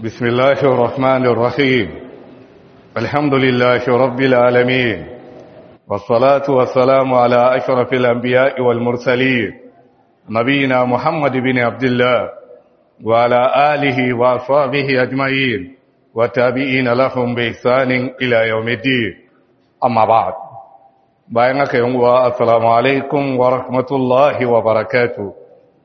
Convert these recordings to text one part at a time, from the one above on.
بسم الله الرحمن الرحيم الحمد لله رب العالمين والصلاة والسلام على أشرف الأنبياء والمرسلين نبينا محمد بن عبد الله وعلى آله وأصحابه أجمعين وتابعين لهم بإحسان إلى يوم الدين أما بعد bayan aka yi wa assalamu alaikum wa rahmatullahi wa barakatu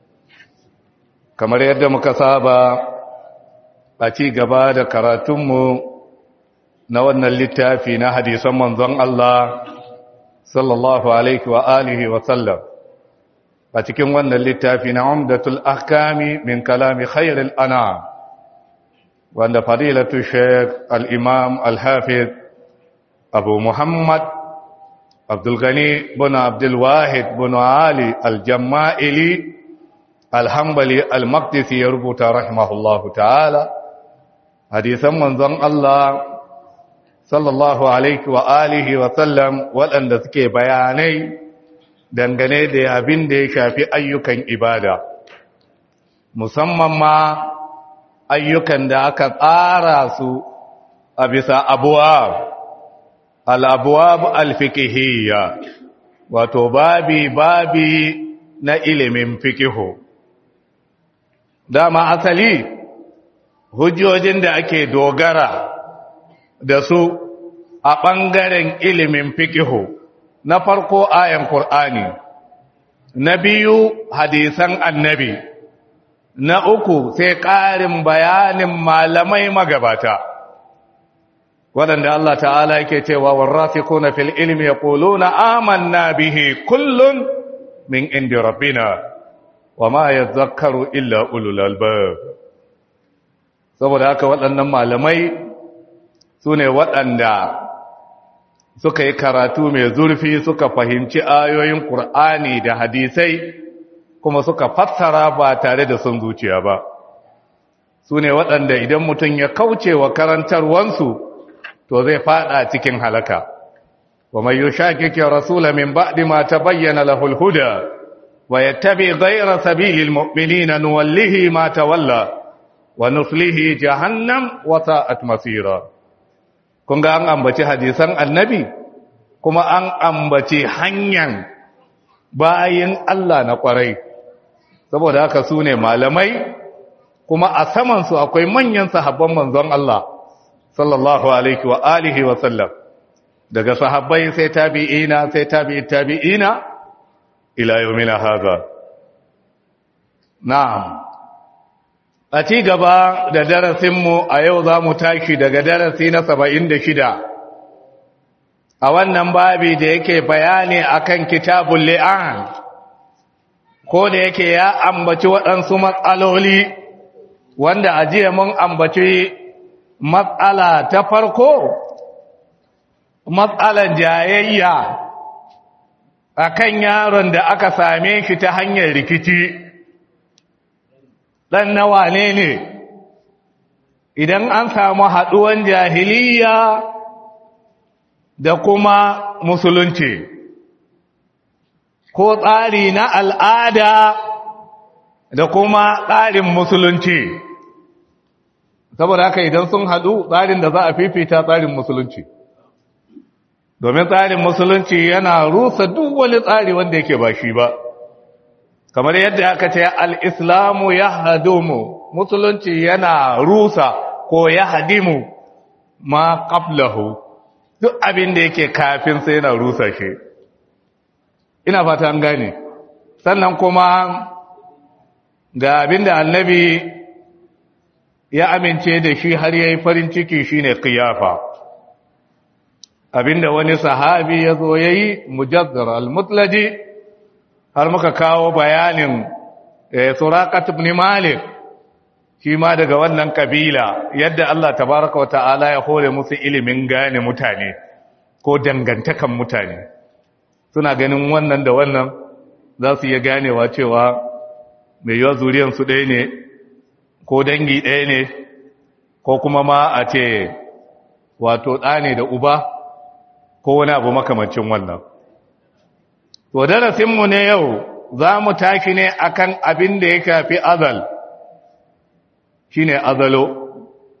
kamar yadda muka saba a ci gaba da karatunmu na wannan littafi na hadisan manzon Allah sallallahu alaihi wa alihi wa sallam a cikin wannan littafi na umdatul ahkami min kalami khairil ana wanda fadilatu sheikh al-imam al-hafiz abu muhammad abdulgani bin abdulwahid bin ali aljama'ili alhambali almaktisi ya rubuta rahimahullahu ta'ala hadisan manzon Allah sallallahu alaihi wa alihi wa sallam waɗanda suke bayanai dangane da abin da ya shafi ayyukan ibada musamman ma ayyukan da aka tsara su a bisa abuwa al'abuwab alfikihiyya wato babi babi na ilimin fikihu dama asali hujjojin da ake dogara da su a ɓangaren ilimin fikihu na farko ayan Kur'ani, na biyu hadisan annabi na uku sai ƙarin bayanin malamai magabata waɗanda Allah ta'ala yake cewa warrafikuna fil ilmi yaquluna amanna bihi kullun min indi rabbina wama yadhakkaru illa ulul albab saboda haka waɗannan malamai sune waɗanda suka yi karatu mai zurfi suka fahimci ayoyin Qur'ani da hadisai kuma suka fassara ba tare da son zuciya ba sune waɗanda idan mutum ya kauce wa karantarwansu to zai fada cikin halaka wa may yushakiki rasula min ba'di ma tabayyana lahu al-huda wa yattabi ghayra sabilil mu'minina nuwallihi ma tawalla wa nuslihi jahannam wa sa'at masira kun ga an ambaci hadisan annabi kuma an ambaci hanyar bayin Allah na kwarai saboda haka su ne malamai kuma a samansu akwai manyan sahabban manzon Allah sallallahu alaihi wa alihi wa sallam daga sahabbai sai tabi'ina sai tabi'i tabi'ina ila yawmina hadha na'am a ci gaba da darasin mu a yau za mu tashi daga darasi na 76 a wannan babi da yake bayani akan kitabul li'an ko da yake ya ambaci waɗansu matsaloli wanda a jiya mun ambaci matsala ta farko matsalan jayayya akan yaron da aka same shi ta hanyar rikici dan nawa ne ne idan an samu haduwan jahiliya da kuma musulunci ko tsari na al'ada da kuma tsarin musulunci saboda haka idan sun haɗu tsarin da za a fifita tsarin musulunci domin tsarin musulunci yana rusa duk wani tsari wanda yake ba shi ba kamar yadda aka ce al'islamu ya hadumu musulunci yana rusa ko ya hadimu ma ƙaflahu duk abin da yake kafin sai yana rusa shi ina fata an gane sannan kuma ga abin da annabi ya amince da shi har yayi farin ciki shine qiyafa abinda wani sahabi yazo yayi mujaddar al-mutlaji har muka kawo bayanin suraqat ibn malik shi ma daga wannan kabila yadda Allah tabaaraka ta'ala ya hore musu ilimin gane mutane ko dangantakan mutane suna ganin wannan da wannan za su iya ganewa cewa mai yawa zuriyansu ɗaya ne ko dangi ɗaya ne ko kuma ma a ce wato ɗa ne da uba ko wani abu makamancin wannan to darasinmu ne yau za mu tashi ne akan abin da ya shafi azal shine azalo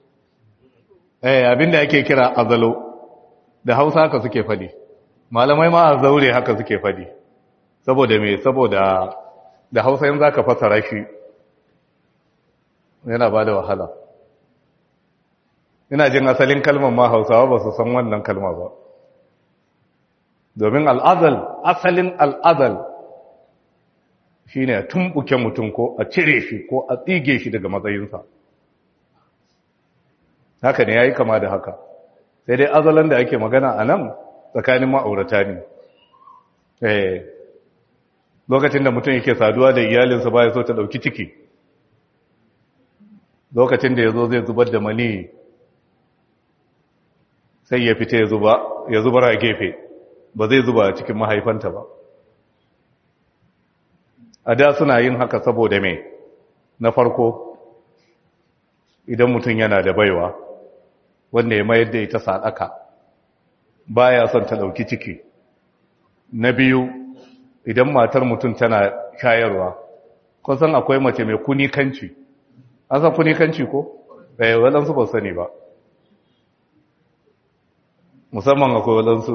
eh abinda ake kira azalo da hausa haka suke fadi malamai ma a zaure haka suke fadi saboda me saboda da hausa yin zaka fasara shi yana ba da wahala ina jin asalin kalmar ma hausawa ba su san wannan kalma ba domin al'azal asalin al'azal shi ne a tumbuke mutum ko a cire shi ko a tsige shi daga matsayinsa haka ne ya yi kama da haka sai dai azalan da ake magana a nan tsakanin ma'aurata ne lokacin da mutum yake saduwa da iyalinsa ba ya so ta ɗauki ciki lokacin da ya zo zai zubar da mani sai ya fita ya zubar a gefe ba zai zuba a cikin mahaifanta ba a da suna yin haka saboda mai na farko idan mutum yana da baiwa wanda ya mayar da ita sadaka baya son ta dauki ciki na biyu idan matar mutum tana shayarwa kusan akwai mace mai kunikanci an san kunikanci ko? eh waɗansu ba sani ba musamman akwai waɗansu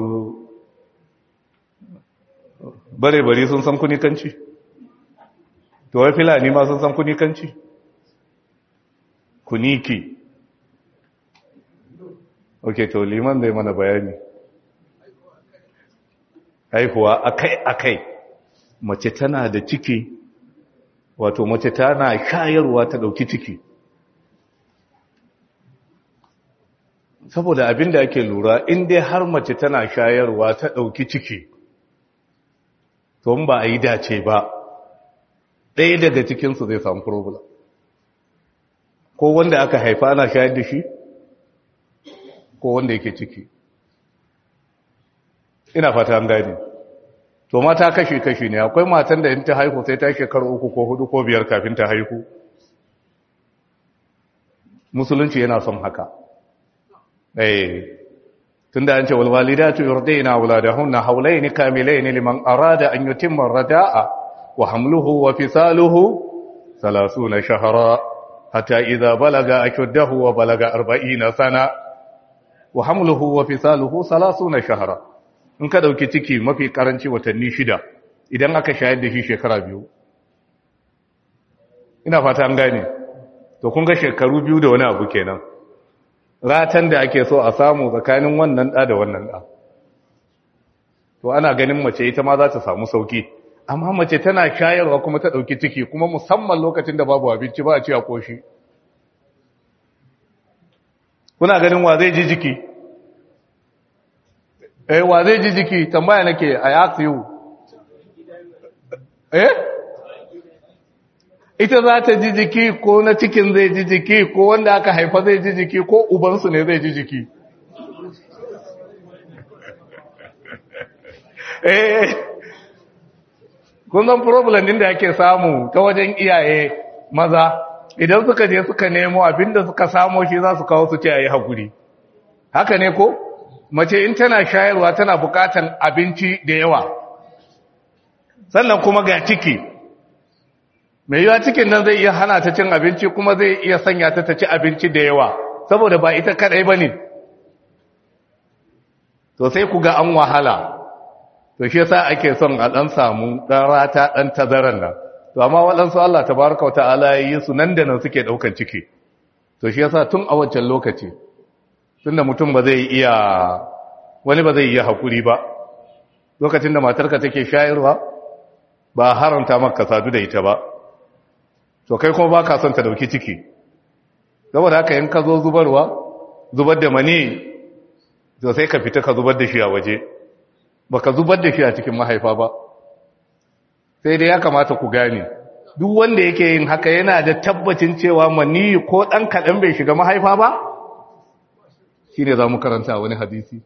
bare-bare sun san kunikanci to wai filani ma sun san kunikanci kuniki ok to liman zai mana bayani haihuwa akai-akai mace tana da ciki wato mace tana shayarwa ta dauki ciki saboda abin da ake lura in dai har mace tana shayarwa ta dauki ciki to ba a yi dace ba ɗaya daga cikinsu zai samu problem ko wanda aka haifa ana shayar da shi ko wanda yake ciki ina fata an gani to mata kashi-kashi ne akwai matan da in ta haihu sai ta shekaru uku ko hudu ko biyar kafin ta haihu musulunci yana son haka eh tunda an ce walwalidatu yurdina auladahunna hawlayn kamilayn liman arada an yutimma ar-rada'a wa hamluhu wa fisaluhu 30 shahra hatta idha balaga ashuddahu wa balaga 40 sana wa hamluhu wa fisaluhu 30 shahra in ka dauki ciki mafi karanci watanni shida idan aka shayar da shi shekara biyu ina fata an gane to kun ga shekaru biyu da wani abu kenan ratan da ake so a samu tsakanin wannan da da wannan da to ana ganin mace ita ma za ta samu sauki amma mace tana shayarwa kuma ta dauki ciki kuma musamman lokacin da babu abinci ba a ci a koshi kuna ganin wa zai ji jiki eh wa zai ji jiki tambaya nake i ask you eh ita za ta ji jiki ko na cikin zai ji jiki ko wanda aka haifa zai ji jiki ko ubansu ne zai ji jiki eh kun zan problem din da ake samu ta wajen iyaye maza idan suka je suka nemo abinda suka samo shi za su kawo su ce a yi haƙuri haka ne ko mace in tana shayarwa tana bukatan abinci da yawa sannan kuma ga ciki mai yiwa cikin nan zai iya hana ta cin abinci kuma zai iya sanya ta ta ci abinci da yawa saboda ba ita kadai ba ne to sai ku ga an wahala to shi yasa ake son a dan samu dan rata dan tazaran nan to amma waɗansu Allah tabaraka wata'ala ya yi su nan da nan suke ɗaukan ciki to shi yasa tun a wancan lokaci tunda mutum ba zai iya wani ba zai iya hakuri ba lokacin da matarka take shayarwa ba haramta maka sadu da ita ba to kai kuma baka son ta dauki ciki saboda haka in ka zo zubarwa zubar da mani to sai ka fita ka zubar da shi a waje baka zubar da shi a cikin mahaifa ba sai dai ya kamata ku gane duk wanda yake yin haka yana da tabbacin cewa mani ko dan kadan bai shiga mahaifa ba shine za mu karanta wani hadisi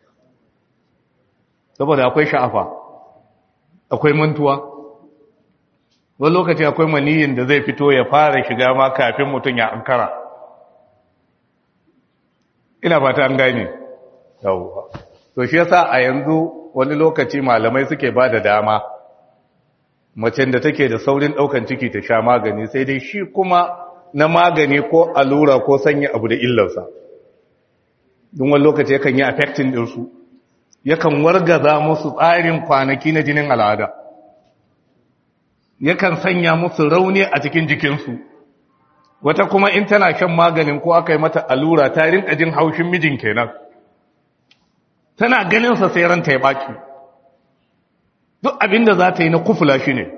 saboda akwai sha'afa akwai mantuwa wani lokaci akwai maniyin da zai fito ya fara shiga ma kafin mutum ya ankara ina fata an gane yawwa to shi yasa a yanzu wani lokaci malamai suke ba da dama macen da take da saurin daukan ciki ta sha magani sai dai shi kuma na magani ko allura ko sanya abu da illarsa don wani lokaci yakan yi affecting ɗinsu yakan wargaza musu tsarin kwanaki na jinin al'ada yakan sanya musu rauni a cikin jikinsu wata kuma in tana shan maganin ko aka yi mata allura ta rinka jin haushin mijin kenan tana ganinsa sai ranta ya baki duk abinda za ta yi na kufula shi ne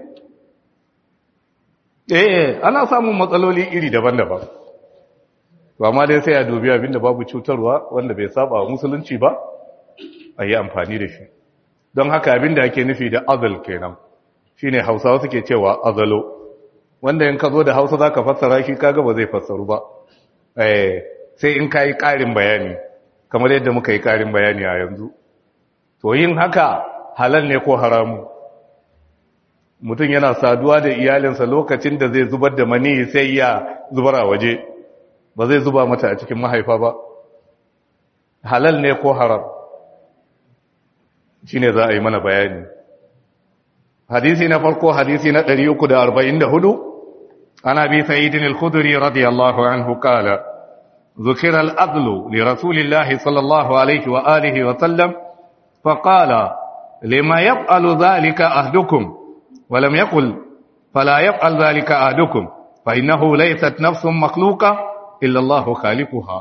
eh ana samun matsaloli iri daban-daban to amma dai sai a dubi abinda babu cutarwa wanda bai saba wa musulunci ba a yi amfani da shi don haka abinda ake nufi da azal kenan shine hausawa suke cewa azalo wanda in ka zo da hausa zaka fassara shi kaga ba zai fassaru ba eh sai in kai karin bayani kamar yadda muka yi karin bayani a yanzu to yin haka halal ne ko haramu mutum yana saduwa da iyalinsa lokacin da zai zubar da mani sai ya zubar a waje ba zai zuba mata a cikin mahaifa ba halal ne ko haram shine za a yi mana bayani hadisi na farko hadisi na 344 ana bi sa'idin al-khudri radiyallahu anhu qala ذكر الأذل لرسول الله صلى الله عليه وآله وسلم فقال لما يفعل ذلك أهدكم ولم يقل فلا يفعل ذلك أهدكم فإنه ليست نفس مخلوقة إلا الله خالقها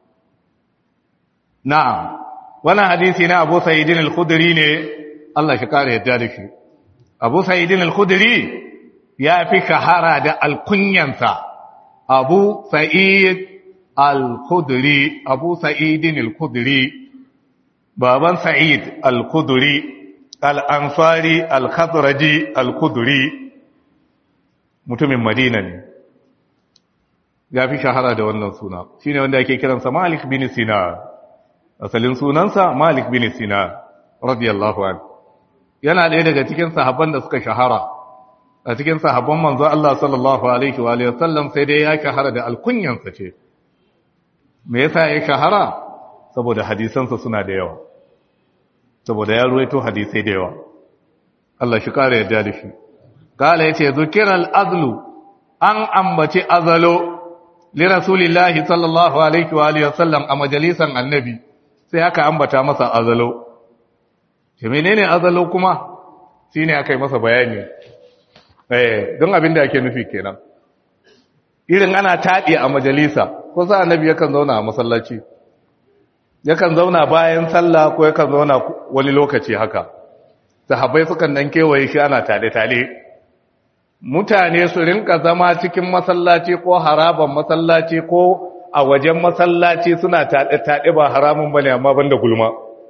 نعم وانا حديثنا أبو سيد الخدري الله شكاره يدارك أبو سيد الخدري يا في شهارة الكنينسا أبو سعيد الخدري أبو سعيد الخدري بابا سعيد الخدري الأنصاري الخضرجي الخدري mutumin Madina ne ya fi shahara da wannan suna shine wanda ake kiransa Malik bin Sina asalin sunansa Malik bin Sina radiyallahu anhu yana ɗaya daga cikin sahabban da suka shahara a cikin sahabban manzo Allah sallallahu alaihi wa alihi wasallam sai dai ya shahara da alkunyansa ce me yasa ya shahara saboda hadisansa suna da yawa saboda ya ruwaito hadisai da yawa Allah shi kare yadda da shi kala yace zukiral azlu an ambaci azalo li rasulillahi sallallahu alaihi wa alihi wasallam a majalisan annabi sai aka ambata masa azalo ke menene azalo kuma shine aka yi masa bayani eh don abin da ake nufi kenan irin ana taɗi a majalisa ko sa annabi yakan zauna a masallaci yakan zauna bayan sallah ko yakan zauna wani lokaci haka sahabbai sukan dan kewaye shi ana tale-tale mutane su rinka zama cikin masallaci ko haraban masallaci ko a wajen masallaci suna taɗe-taɗe ba haramun bane amma banda gulma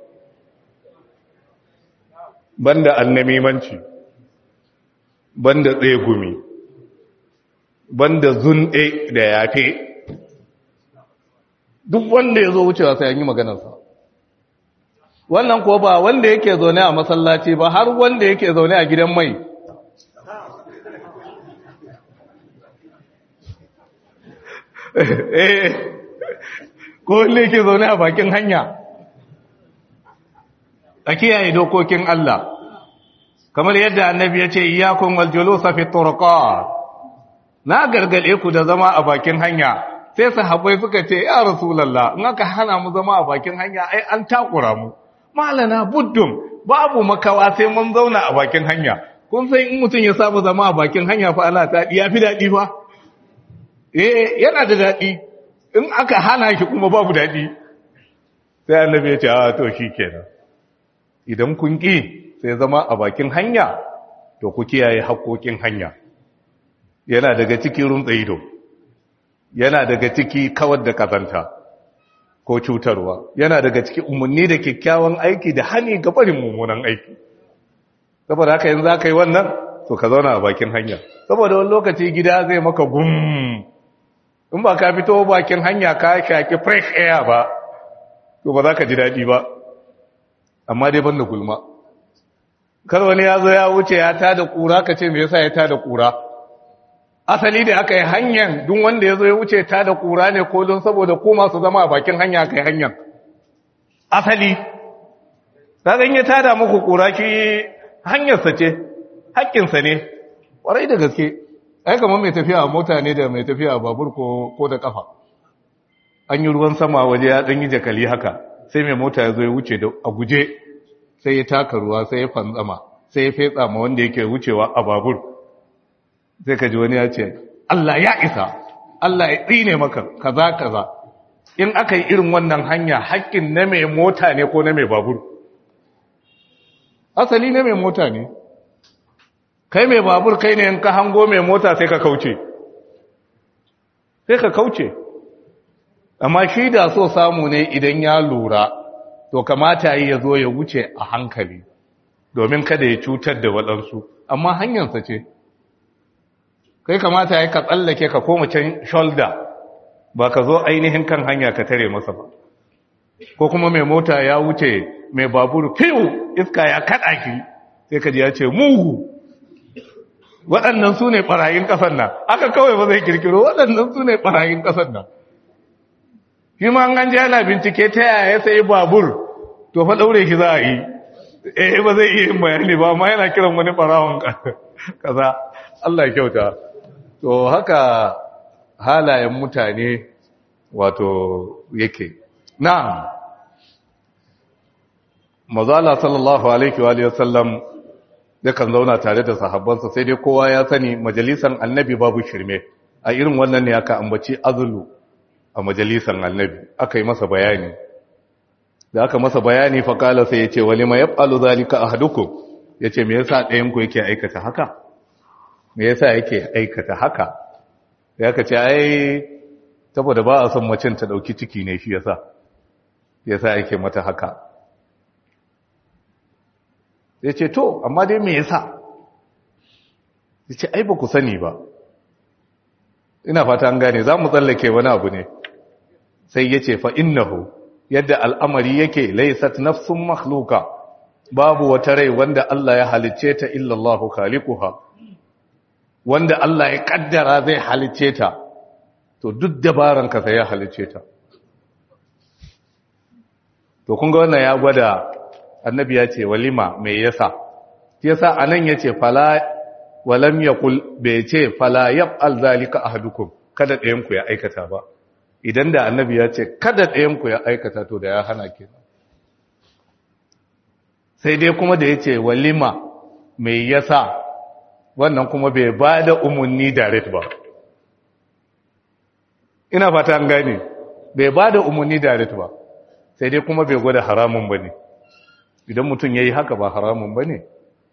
banda annamimanci banda tsegumi banda zunɗe da yafe duk wanda ya zo wucewa sai an yi maganarsa wannan ko ba wanda yake zaune a masallaci ba har wanda yake zaune a gidan mai eh ko wanda yake zaune a bakin hanya a kiyaye dokokin Allah kamar yadda annabi ya ce iyakun waljulusa fi turqat na gargade ku da zama a bakin hanya sai sahabbai suka ce ya rasulullah in aka hana mu zama a bakin hanya ai an takura mu malana buddum babu makawa sai mun zauna a bakin hanya kun san in mutum ya saba zama a bakin hanya fa ana ta ya fi dadi fa eh yana da dadi in aka hana shi kuma babu dadi sai annabi ya ce a to shikenan idan kun ki sai zama a bakin hanya to ku kiyaye haƙoƙin hanya yana daga ciki runtsa ido yana daga ciki kawar da kazanta ko cutarwa yana daga ciki umarni da kyakkyawan aiki da hani ga barin mummunan aiki saboda haka yanzu aka yi wannan to ka zauna a bakin hanya saboda wani lokaci gida zai maka gum in ba ka fito bakin hanya ka shaki fresh air ba to ba za ka ji daɗi ba amma dai banda gulma kar wani ya zo ya wuce ya tada kura ka ce me yasa ya tada kura asali da aka yi hanyar duk wanda ya zo ya wuce ta da ƙura ne ko don saboda ko masu zama a bakin hanya aka yi hanyar asali ta ganye ta da muku ƙura ki hanyarsa ce haƙƙinsa ne ƙwarai da gaske ai kamar mai tafiya a mota ne da mai tafiya a babur ko da ƙafa an yi ruwan sama waje ya ɗan yi jakali haka sai mai mota ya zo ya wuce da a guje sai ya taka ruwa sai ya fantsama sai ya fetsa ma wanda yake wucewa a babur sai ka ji wani ya ce Allah ya isa Allah ya tsine maka kaza kaza in aka yi irin wannan hanya haƙƙin na mai mota ne ko na mai babur asali na mai mota ne kai mai babur kai ne in ka hango mai mota sai ka kauce sai ka kauce amma shi da so samu ne idan ya lura to kamata yi ya zo ya wuce a hankali domin kada ya cutar da waɗansu amma hanyarsa ce kai kamata ya ka tsallake ka koma can shoulder ba ka zo ainihin kan hanya ka tare masa ba ko kuma mai mota ya wuce mai babur fiw iska ya kaɗa ki sai ka ji ya ce mugu waɗannan su ne ɓarayin ƙasar nan aka kawai ba zai kirkiro waɗannan su ne ɓarayin ƙasar nan shi ma an ji ana bincike ta yaya ya sayi babur to fa ɗaure shi za a yi eh ba zai iya yin bayani ba amma yana kiran wani ɓarawon kaza Allah ya kyauta to haka halayen mutane wato yake na'am mazala sallallahu alaihi wa sallam yakan zauna tare da sahabbansa sai dai kowa ya sani majalisan annabi babu shirme a irin wannan ne aka ambaci azulu a majalisan annabi aka yi masa bayani da aka masa bayani fa kala sai ya ce wali ma yaf'alu zalika ahadukum yace me yasa ɗayan ku yake aikata haka me yasa yake aikata haka ya ka ce ai saboda ba a son macin ta dauki ciki ne shi yasa yasa yake mata haka ya ce to amma dai me yasa ya ce ai ba ku sani ba ina fata an gane za mu tsallake wani abu ne sai ya ce fa innahu yadda al'amari yake laisat nafsun makhluka babu wata rai wanda Allah ya halicce ta illallahu khaliquha wanda Allah ya kaddara zai halicce ta to duk dabaran ka sai ya halicce ta to kun ga wannan ya gwada annabi ya ce walima me yasa yasa anan yace fala walam yaqul bai ce fala yaf'al zalika ahadukum kada ɗayan ku ya aikata ba idan da annabi ya ce kada ɗayan ku ya aikata to da ya hana kenan sai dai kuma da yace walima me yasa wannan kuma bai ba da umarni direct ba ina fata an gane bai ba da umarni direct ba sai dai kuma bai gwada haramun ba ne idan mutum ya yi haka ba haramun ba ne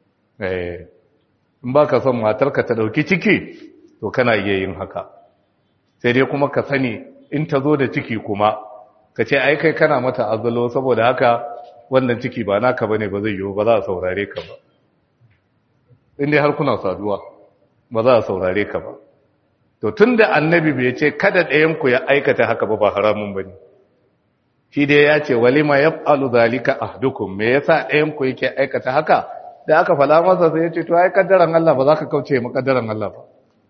in ba ka son matarka ta ɗauki ciki to kana iya yin haka sai dai kuma ka sani in ta zo da ciki kuma ka ce ai kai kana mata azalo saboda haka wannan ciki ba naka ba ne ba zai yiwu ba za a saurare ka ba inda har kuna saduwa ba za a saurare ka ba to tun da annabi bai ce kada ɗayanku ya aikata haka ba ba haramun ba ne shi dai ya ce walima ya falu zalika ahdukum me yasa ɗayanku yake aikata haka da aka fala masa sai ya ce to ai kaddaran Allah ba za ka kauce ma kaddaran Allah ba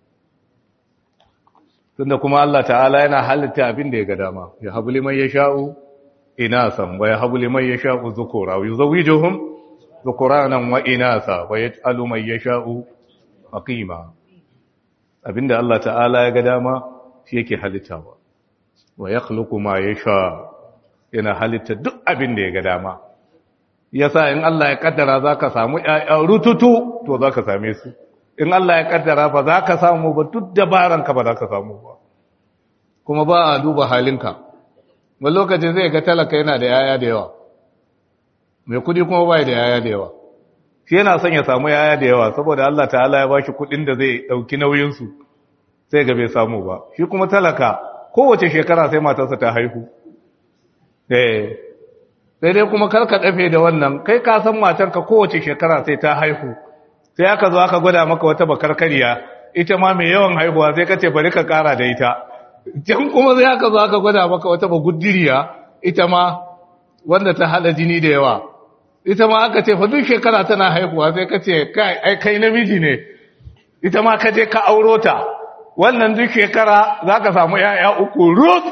tunda kuma Allah ta'ala yana halitta abin da ya ga dama ya habu liman yasha'u inasan wa ya habu liman yasha'u zukura wa yuzawwijuhum zukuranan wa inasa wa yaj'alu man yasha'u aqima abinda Allah ta'ala ya ga dama shi yake halittawa wa yakhluqu ma yasha yana halitta duk abinda ya ga dama yasa in Allah ya kaddara zaka samu ƴaƴa rututu to zaka same su in Allah ya kaddara ba zaka samu ba duk dabaranka ba zaka samu ba kuma ba a duba halinka wani lokacin zai ga talaka yana da yaya da yawa mai kudi kuma bai da yaya da yawa shi yana son ya samu yaya da yawa saboda Allah ta'ala ya bashi kudin da zai dauki nauyinsu sai ga bai samu ba shi kuma talaka kowace shekara sai matarsa ta haihu eh sai dai kuma karka dafe da wannan kai ka san matarka kowace shekara sai ta haihu sai aka zo aka gwada maka wata bakarkariya ita ma mai yawan haihuwa sai ka ce bari ka kara da ita can kuma sai aka zo aka gwada maka wata bagudiriya ita ma wanda ta hada jini da yawa ita ma aka ce fa duk shekara tana haihuwa sai ka ce kai ai kai namiji ne ita ma ka je ka auro ta wannan duk shekara za ka samu ‘ya'ya uku rut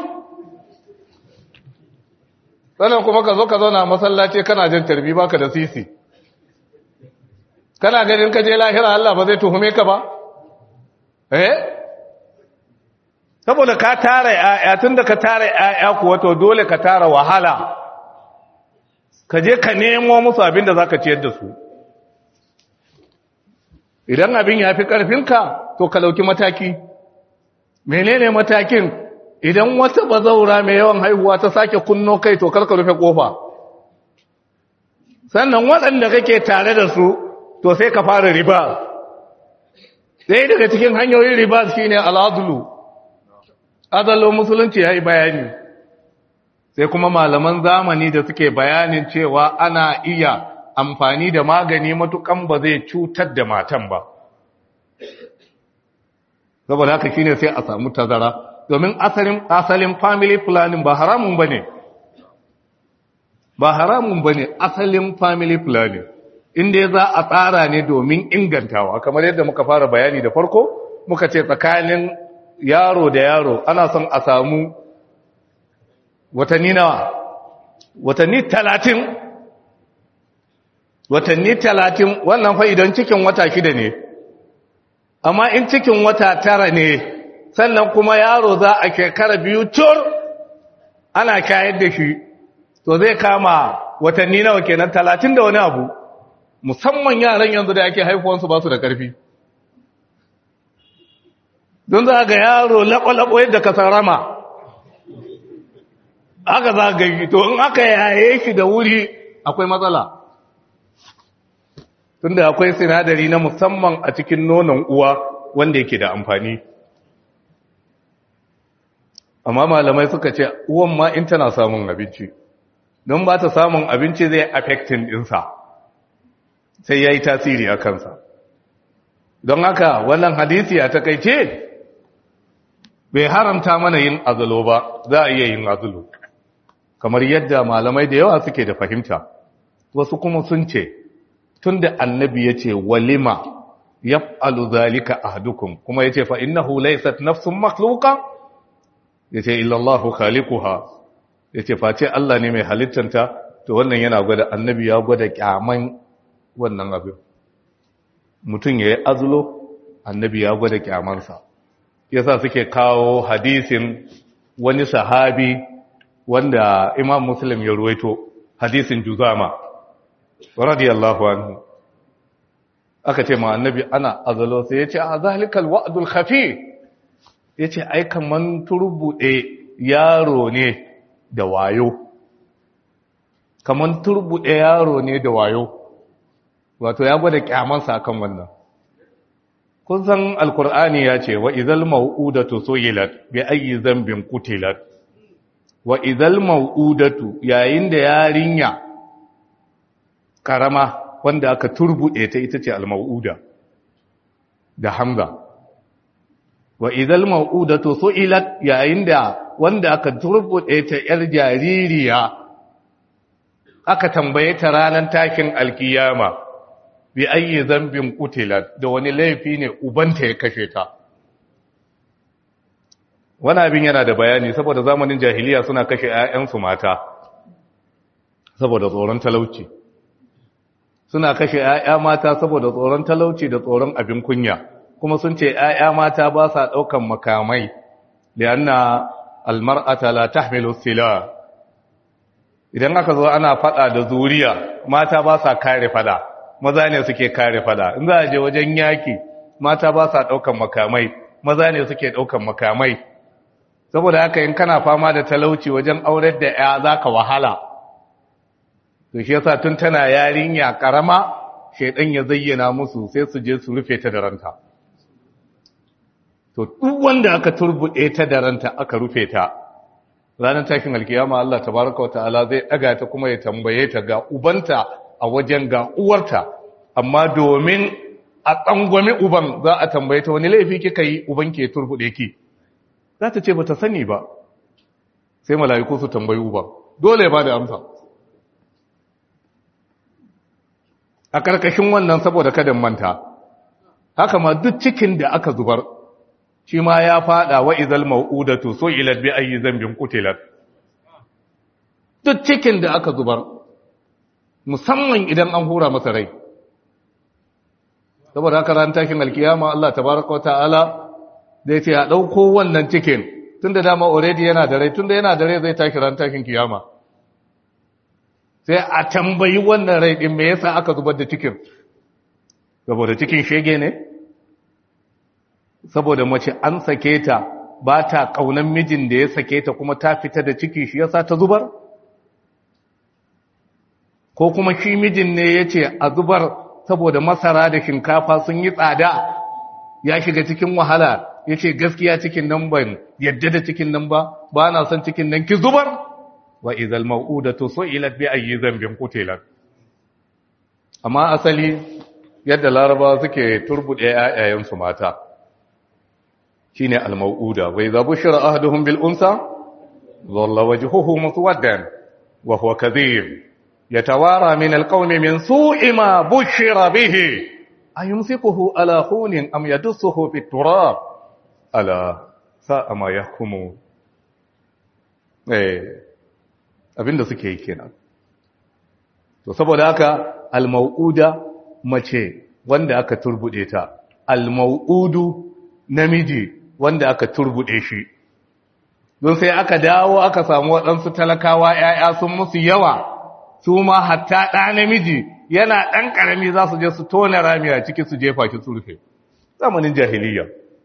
sannan kuma ka zo ka zauna masallaci kana jin tarbi baka da sisi kana ganin ka je lahira Allah ba zai tuhume ka ba eh saboda ka tara ‘ya'ya tun da ka tara ‘ya'ya kuwa to dole ka tara wahala ka je ka nemo musu abin da za ka ciyar da su idan abin ya fi ƙarfinka to ka lauki mataki menene matakin idan wata bazaura mai yawan haihuwa ta sake kunno kai to karka rufe ƙofa sannan waɗanda kake tare da su to sai ka fara riba ɗaya daga cikin hanyoyin riba shine al'adulu azallo musulunci ya yi bayani sai kuma malaman zamani da suke bayanin cewa ana iya amfani da magani matukan ba zai cutar da matan ba saboda haka shine sai a samu tazara domin asalin asalin family planning ba haramun bane ba haramun bane asalin family planning inda za a tsara ne domin ingantawa kamar yadda muka fara bayani da farko muka ce tsakanin yaro da yaro ana son a samu watanni nawa watanni talatin watanni talatin wannan fa idan cikin wata shida ne amma in cikin wata tara ne sannan kuma yaro za a shekara biyu cur ana kayar da shi to zai kama watanni nawa kenan talatin da wani abu musamman yaran yanzu da ake haifuwansu ba su da ƙarfi don za ga yaro laɓo-laɓo yadda ka sarama aka za ga yi to in aka yaye shi da wuri akwai matsala tunda akwai sinadari na musamman a cikin nonon uwa wanda yake da amfani amma malamai suka ce uwan ma in tana samun abinci don ba ta samun abinci zai affecting ɗinsa sai ya yi tasiri a kansa don haka wannan hadisi a takaice bai haramta mana yin azulo ba za a iya yin azulo kamar yadda malamai da yawa suke da fahimta wasu kuma sun ce tun da annabi ya ce walima yaf'alu zalika ahadukum kuma yace fa innahu laysat nafsun makhluqa yace illa Allahu khaliquha yace face Allah ne mai halittanta to wannan yana gwada annabi ya gwada kyaman wannan abin mutum yayi azulo annabi ya gwada kyamansa yasa suke kawo hadisin wani sahabi wanda Imam Muslim ya ruwaito hadisin Juzama radiyallahu anhu aka ce ma annabi ana azalo sai ya ce a zalikal wa'dul khafi ya ce ai kaman turbuɗe yaro ne da wayo kaman turbuɗe yaro ne da wayo wato ya gwada kyamansa kan wannan kun san alkur'ani ya ce wa idhal mau'udatu suyilat bi ayyi dhanbin qutilat wa idhal mau'udatu yayin da yarinya karama wanda aka turbuɗe ta ita ce al-mau'uda da hamza wa idhal mau'udatu su'ilat yayin da wanda aka turbuɗe ta yar jaririya aka tambaye ta ranar takin alkiyama bi ayyi zambin qutilat da wani laifi ne ubanta ya kashe ta wani abin yana da bayani saboda zamanin jahiliya suna kashe 'ya'yansu mata saboda tsoron talauci suna kashe ‘ya'ya mata saboda tsoron talauci da tsoron abin kunya kuma sun ce ‘ya'ya mata ba sa ɗaukan makamai da yana almar'ata la tahmilu sila idan aka zo ana fada da zuriya mata ba sa kare fada maza ne suke kare fada in za a je wajen yaki mata ba sa ɗaukan makamai maza ne suke ɗaukan makamai saboda haka in kana fama da talauci wajen aurar da ‘ya za ka wahala to shi yasa tun tana yarinya karama shedan ya zayyana musu sai su je su rufe ta da ranta to duk wanda aka turbude ta da ranta aka rufe ta ranar takin alkiyama Allah tabaraka wataala zai daga ta kuma ya tambaye ta ga ubanta a wajen ga uwarta amma domin a tsangwami uban za a tambaye ta wani laifi kika yi uban ke turbude ki za ta ce bata sani ba sai mala'iku su tambayi uban dole ba da amsa a ƙarƙashin wannan saboda kadan manta haka ma duk cikin da aka zubar shi ma ya fada wa izal mau'udatu so ilat bi ayi zambin qutilat duk cikin da aka zubar musamman idan an hura masa rai saboda haka ran takin alkiyama Allah tabaaraka ta'ala zai ce a ɗauko wannan cikin tun da dama already yana da rai tun da yana da rai zai tashi ran tashin kiyama sai a tambayi wannan rai ɗin me yasa aka zubar da cikin saboda cikin shege ne saboda mace an sake ta ba ta ƙaunan mijin da ya sake ta kuma ta fita da ciki shi yasa ta zubar ko kuma shi mijin ne ya ce a zubar saboda masara da shinkafa sun yi tsada ya shiga cikin wahala ya ce gaskiya cikin nan ban yadda da cikin nan ba ba na son cikin nan ki zubar wa izal mau'udatu su'ilat bi ayyi dhanbin qutilat amma asali yadda laraba suke turbude ayayen su mata shine al mau'uda wa idza bushira ahaduhum bil unsa dhalla wajhuhu muswaddan wa huwa kadhib yatawara min al qawmi min su'i ma bushira bihi ayumsikuhu ala hunin am yadussuhu fit turab ala sa'a ma yahkumu eh abinda suke yi kenan to saboda haka al-mau'uda mace wanda aka turbude ta al-mau'udu namiji wanda aka turbude shi don sai aka dawo aka samu waɗansu talakawa ‘ya'ya sun musu yawa su ma hatta ɗa namiji yana ɗan ƙarami za su je su tona rami a ciki su jefa shi su rufe zamanin jahiliya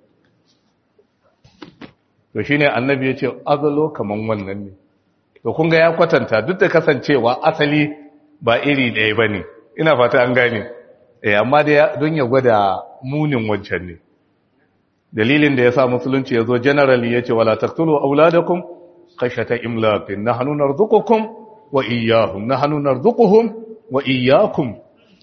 to shi ne annabi ya ce azalo kaman wannan ne to kun ga ya kwatanta duk da kasancewa asali ba iri ɗaya ba ne ina fata an gane eh amma da don ya gwada munin wancan ne dalilin da ya sa musulunci ya zo generally ya ce wala taqtulu auladakum khashyata imlaqin nahnu narzuqukum wa iyyahum nahnu narzuquhum wa iyyakum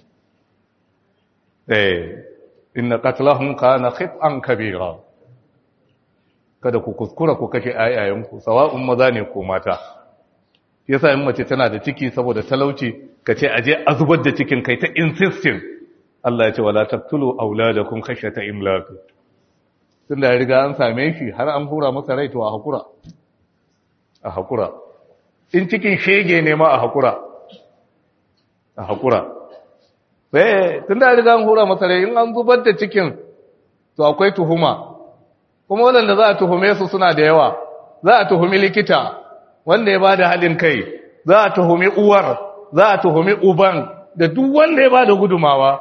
eh inna qatlahum kana khit'an kabira kada ku kuskura ku kashe ayayanku sawa'un maza ne ko mata yasa in mace tana da ciki saboda talauci kace aje a zubar da cikin kai ta insisting Allah ya ce wala taqtulu auladakum khashyata imlaq tunda ya riga an same shi har an hura masa rai to a hakura a hakura in cikin shege ne ma a hakura a hakura eh tunda ya riga an hura masa rai in an zubar da cikin to akwai tuhuma kuma waɗanda za a tuhume su suna da yawa za a tuhumi likita wanda ya ba da halin kai za a tuhumi uwar za a tuhumi uban da duk wanda ya ba da gudumawa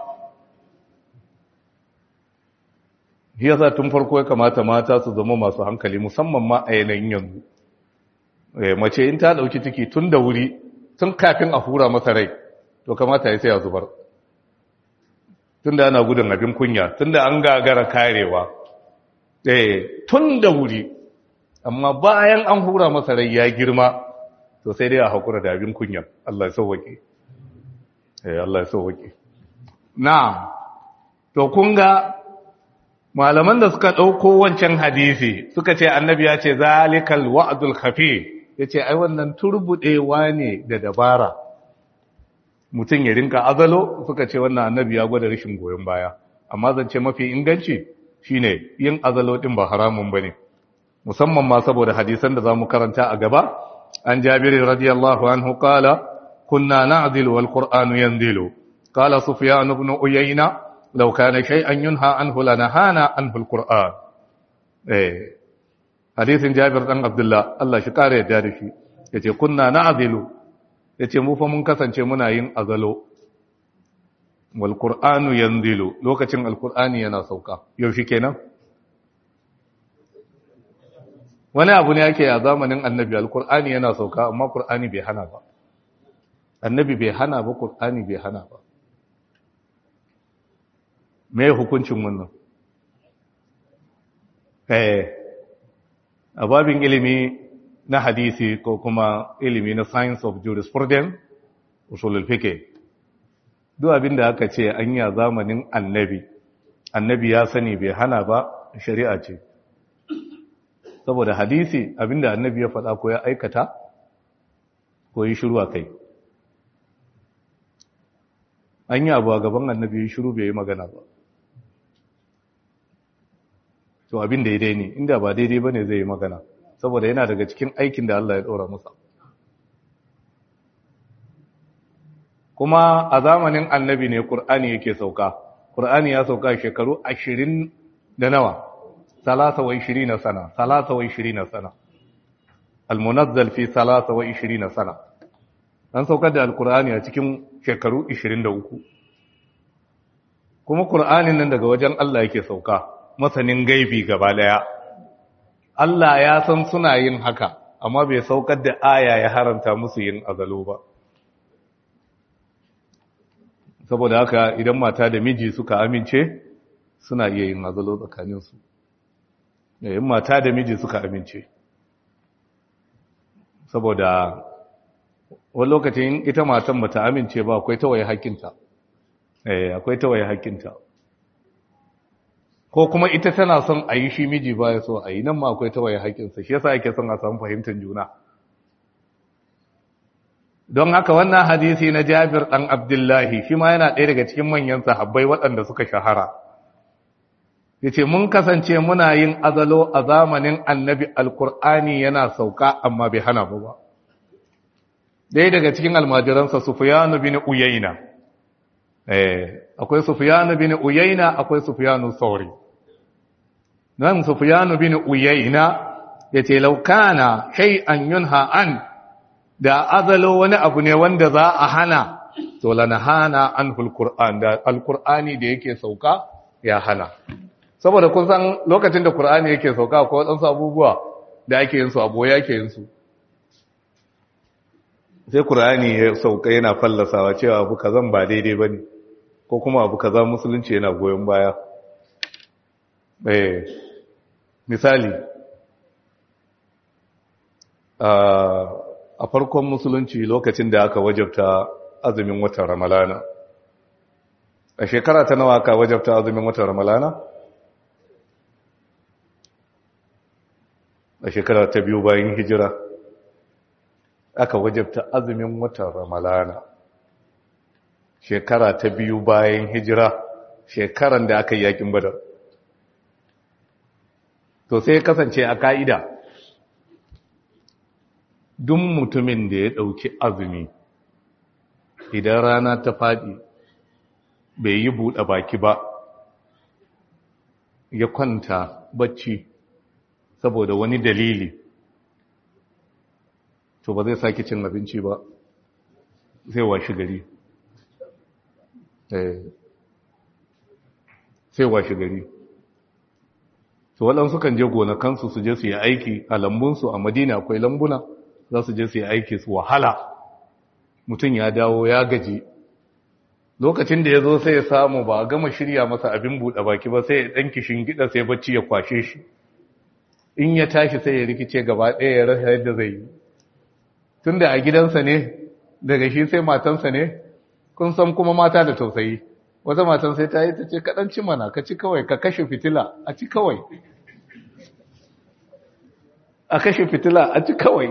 yasa tun farko ya kamata mata su zama masu hankali musamman ma a yanayin yanzu mace in ta ɗauki ciki tun da wuri tun kafin a hura masa rai to kamata ya sai a zubar tun da ana gudun abin kunya tun da an gagara karewa eh tun da wuri amma bayan an hura masa rai ya girma to sai dai a hakura da abin kunya Allah ya sauwake eh Allah ya sauwake na'am to kun ga malaman da suka dauko wancan hadisi suka ce annabi ya ce zalikal wa'dul khafi yace ai wannan turbudewa ne da dabara mutum ya rinka azalo suka ce wannan annabi ya gwada rashin goyon baya amma zance mafi inganci shine yin azalo din ba haramun bane musamman ma saboda hadisan da zamu karanta a gaba an Jabir radiyallahu anhu qala kunna na'dilu wal qur'anu yanzilu qala sufyan ibn uyayna law kana shay'an yunha anhu lanahana anhu al qur'an eh hadisin Jabir dan Abdullah Allah shi kare yadda da shi yace kunna na'dilu yace mu fa mun kasance muna yin azalo wal qur'anu yanzilu lokacin alqur'ani yana sauka yaushe kenan wani abu ne yake a zamanin annabi alqur'ani yana sauka amma qur'ani bai hana ba annabi bai hana ba qur'ani bai hana ba me hukuncin wannan eh a babin ilimi na hadisi ko kuma ilimi na science of jurisprudence usulul fiqh duk abin da aka ce an yi a zamanin annabi annabi ya sani bai hana ba shari'a ce saboda hadisi abinda annabi ya faɗa ko ya aikata ko yi shiru a kai an yi abu a gaban annabi ya shiru bai yi magana ba to abin da ya dai ne inda ba daidai ba ne zai yi magana saboda yana daga cikin aikin da Allah ya ɗora masa kuma a zamanin annabi ne ƙur'ani yake sauka ƙur'ani ya sauka shekaru ashirin da nawa ثلاثة وعشرين سنة ثلاثة وعشرين سنة المنزل في ثلاثة وعشرين سنة an saukar da alkur'ani a cikin shekaru 23 kuma kur'anin nan daga wajen Allah yake sauka masanin gaibi gaba daya Allah ya san suna yin haka amma bai saukar da aya ya haramta musu yin azalo ba saboda haka idan mata da miji suka amince suna iya yin azalo tsakaninsu yayin mata da miji suka amince saboda wani lokacin ita matan bata amince ba akwai tawaye hakinta eh akwai tawaye hakinta ko kuma ita tana son a yi shi miji ba ya so a yi nan ma akwai tawaye hakinsa shi yasa ake son a samu fahimtar juna don haka wannan hadisi na Jabir dan Abdullahi shi ma yana ɗaya daga cikin manyan sahabbai waɗanda suka shahara yace mun kasance muna yin azalo a zamanin Annabi Alkur'ani yana sauka amma bai hana ba ɗaya daga cikin almajiransa Sufyan bin Uyayna eh akwai Sufyan bin Uyayna akwai Sufyan Sauri nan Sufyan bin Uyayna yace law kana shay'an yunha an da azalo wani abu ne wanda za a hana to lanahana anhul qur'an da alqur'ani da yake sauka ya hana saboda kun san lokacin da qur'ani yake sauka ko wadansu abubuwa da ake yin su abo yake yin su sai qur'ani ya sauka yana fallasawa cewa abu kazan ba daidai bane ko kuma abu kaza musulunci yana goyon baya eh misali a farkon musulunci lokacin da aka wajabta azumin watan ramalana a shekara ta nawa aka wajabta azumin watan ramalana a shekara ta biyu bayan hijira aka wajabta azumin watan ramalana shekara ta biyu bayan hijira shekaran da aka yi yakin badar to sai kasance a ka'ida duk mutumin da ya ɗauki azumi idan rana ta faɗi bai yi buɗe baki ba ya kwanta bacci saboda wani dalili to ba zai sake cin abinci ba sai washi gari sai washi gari to waɗansu kan je gonakansu su je su yi aiki a lambunsu a madina akwai lambuna za su je su yi aiki su wahala mutum ya dawo ya gaji lokacin da ya zo sai ya samu ba a gama shirya masa abin buɗe baki ba sai ya ɗan kishin gida sai bacci ya kwashe shi in ya tashi sai ya rikice gaba ɗaya ya rasa yadda zai yi tun da a gidansa ne daga shi sai matansa ne kun san kuma mata da tausayi wata matan sai ta yi ta ce kaɗan ci mana ka ci kawai ka kashe fitila a ci kawai a kashe fitila a ci kawai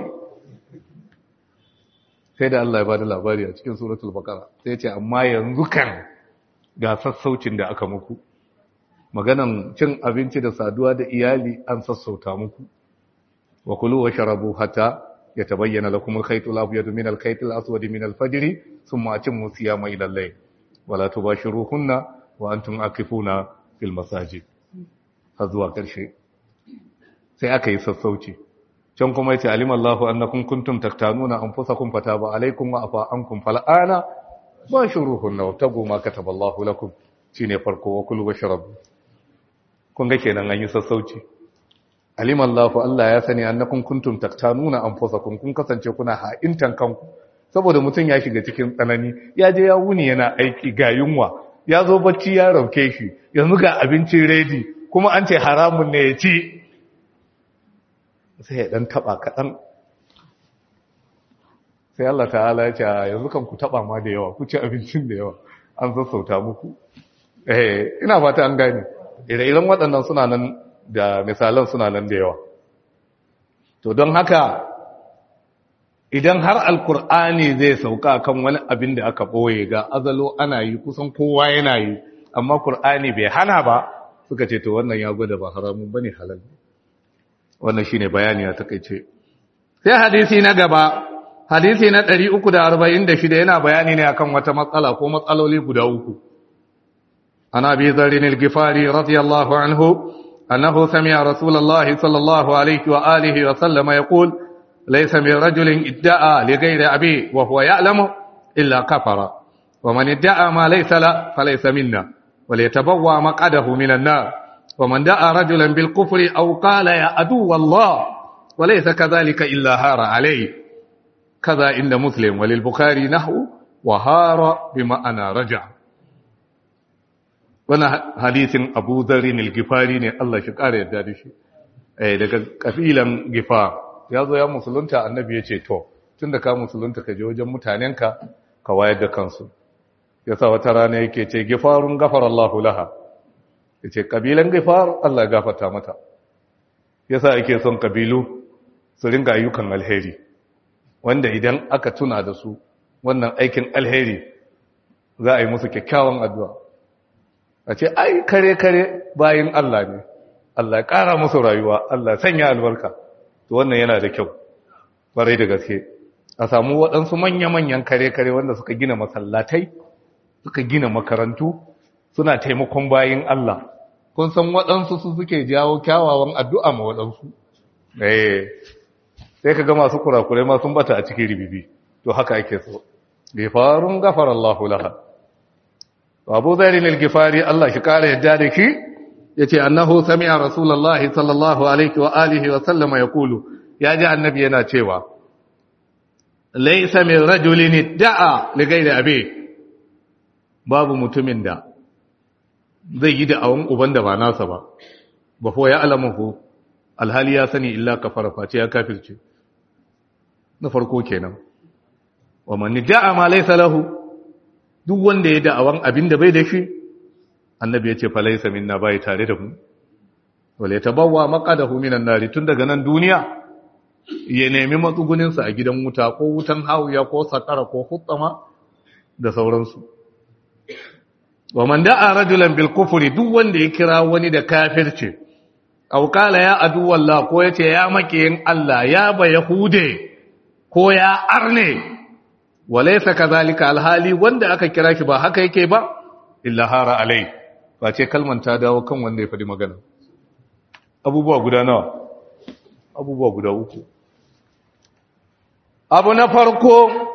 sai da Allah ya bada labari a cikin suratul baqara sai ce amma yanzu kan ga sassaucin da aka muku maganan cin abinci da saduwa da iyali an sassauta muku wa kulu wa sharabu hatta yatabayyana lakum al-khayt al-abyad min al-khayt al-aswad min al-fajr thumma atimmu siyama ila al-layl wa la tubashiruhunna wa antum akifuna fil masajid har zuwa karshe sai aka yi sassauci can kuma yace alimallahu annakum kuntum taktanuna anfusakum fataba alaykum wa afa ankum fal'ana bashuruhunna wabtagu ma kataballahu lakum shine farko wa kulu washrabu kun ga kenan an yi sassauci alimallahu Allah ya sani annakum kuntum taktanuna anfusakum kun kasance kuna ha'intan kanku saboda mutum ya shiga cikin tsanani ya je ya wuni yana aiki ga yunwa ya zo bacci ya rauke shi yanzu ga abincin ready kuma an ce haramun ne ya ci sai ya dan taba kaɗan sai Allah ta'ala ya ce yanzu kan ku taba ma da yawa ku ci abincin da yawa an sassauta muku eh ina fata an gane ire-iren waɗannan suna nan da misalan suna nan da yawa to don haka idan har alkur'ani zai sauka kan wani abin da aka ɓoye ga azalo ana yi kusan kowa yana yi amma kur'ani bai hana ba suka ce to wannan ya gwada ba haramun bane halal wannan shine bayani ya takeice sai hadisi na gaba hadisi na 346 yana bayani ne akan wata matsala ko matsaloli guda uku ana bi zarin al-gifari radiyallahu anhu أنه سمع رسول الله صلى الله عليه وآله وسلم يقول ليس من رجل ادعى لغير أبيه وهو يعلم إلا كفر ومن ادعى ما ليس له فليس منا وليتبوى مقعده من النار ومن دعا رجلا بالكفر أو قال يا عدو الله وليس كذلك إلا هار عليه كذا عند مسلم وللبخاري نحو وهار بمعنى رجع wannan hadisin Abu Dharr al-Ghifari ne Allah shi kare yadda da shi eh daga kabilan Gifar ya zo ya musulunta annabi ya ce to tunda ka musulunta ka je wajen mutanenka ka wayar da kansu yasa wata rana yake ce Gifarun gafara Allahu laha yace kabilan Gifar Allah ya gafarta mata yasa ake son kabilu su ringa ayyukan alheri wanda idan aka tuna da su wannan aikin alheri za a yi musu kyakkyawan addu'a a ce ai kare-kare bayin Allah ne Allah ya ƙara musu rayuwa Allah sanya albarka to wannan yana da kyau ƙwarai da gaske a samu waɗansu manya-manyan kare-kare wanda suka gina masallatai suka gina makarantu suna taimakon bayin Allah kun san waɗansu su suke jawo kyawawan addu'a ma waɗansu eh sai ka ga masu kurakurai ma sun bata a cikin ribibi to haka ake so gifarun gafara Allahu laha Abu Zarin al-Gifari Allah shi kare yadda da shi yace annahu sami'a Rasulullahi sallallahu alaihi wa alihi wa sallama yaqulu ya ji annabi yana cewa laysa min rajulin da'a li ghairi abi babu mutumin da zai yi da'awan uban da ba nasa ba ba ko ya alamuhu alhali ya sani illa kafara face ya kafirce na farko kenan wa man da'a ma laysa lahu duk wanda ya da'awan abin da bai da shi annabi ya ce falaisa minna bai tare da mu wale tabawwa maqadahu minan nari tun daga nan duniya ya nemi matsugunin sa a gidan wuta ko wutan hawiya ko sakara ko hutsama da sauransu wa man da'a rajulan bil kufri duk wanda ya kira wani da kafirci aw qala ya adu wallah ko yace ya makiyin Allah ya ba yahude ko ya arne walaisa kazalika alhali wanda aka kira shi ba haka yake ba illa hara alai ba ce kalman ta dawo kan wanda ya faɗi magana abubuwa guda nawa abubuwa guda uku abu na farko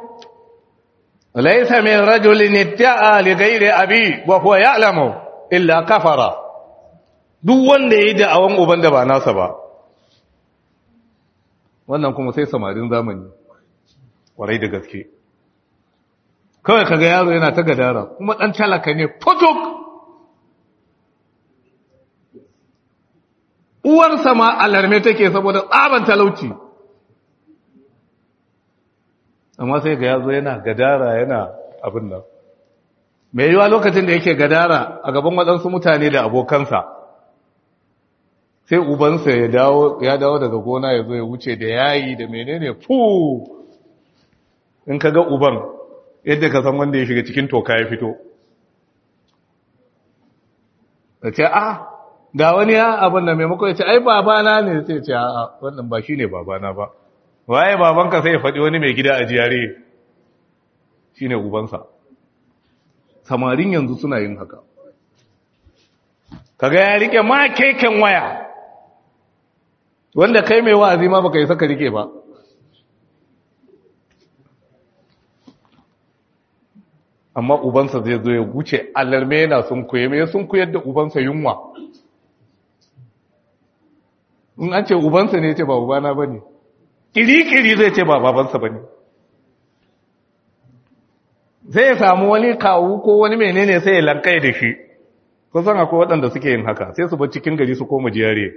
laisa min rajulin idda'a li ghairi abi wa huwa ya'lamu illa kafara duk wanda yayi da'awan uban da ba nasa ba wannan kuma sai samarin zamani kwarai da gaske kawai kaga yaro yana ta gadara kuma dan talaka ne fotok uwarsa ma alarme take saboda tsaban talauci amma sai ga yazo yana gadara yana abin nan mai yiwa lokacin da yake gadara a gaban waɗansu mutane da abokansa sai ubansa ya dawo ya dawo daga gona ya zo ya wuce da yayi da menene fu in ka ga uban yadda ka san wanda ya shiga cikin toka ya fito da ce a ga wani ya abin da maimako ya ce ai babana ne sai ce a wannan ba shi ne babana ba waye babanka sai ya faɗi wani mai gida a jiyare shi ne ubansa samarin yanzu suna yin haka kaga ya rike ma keken waya wanda kai mai wa'azi ma baka yi saka rike ba amma ubansa zai zo ya wuce alarme yana sun kuye mai sun kuyar da ubansa yunwa in an ce ubansa ne ce ba ubana ba ne kiri-kiri zai ce ba babansa ba ne zai ya samu wani kawu ko wani menene sai ya lankai da shi kusan akwai waɗanda suke yin haka sai su bar cikin gari su koma jiyare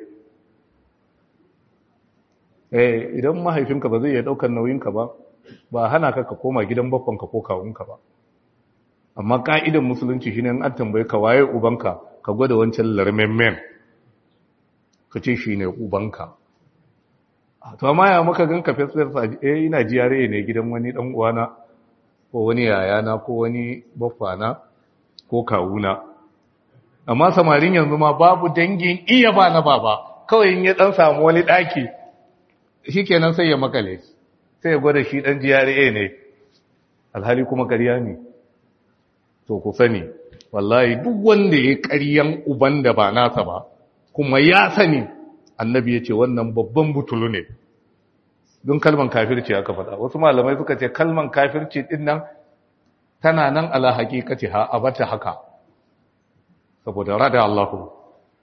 eh idan mahaifinka ba zai iya ɗaukar nauyinka ba ba hana ka ka koma gidan bakwanka ko kawunka ba amma ka'idan musulunci shine an tambaye ka waye ubanka ka gwada wancan larmemmen ka ce shine ubanka to amma ya maka ganka fesfes eh ina jiyare ne gidan wani dan uwana ko wani yayana ko wani baffana ko kawuna amma samarin yanzu ma babu dangin iya ba na baba kawai in ya dan samu wani daki shikenan sai ya makale sai ya gwada shi dan jiyare ne alhali kuma ƙarya ne to ku sani wallahi duk wanda ya ƙaryan uban da ba nasa ba kuma ya sani annabi ya ce wannan babban butulu ne don kalman kafirci aka faɗa wasu malamai suka ce kalman kafirci din nan tana nan ala haƙiƙaci ha a bata haka saboda rada Allahu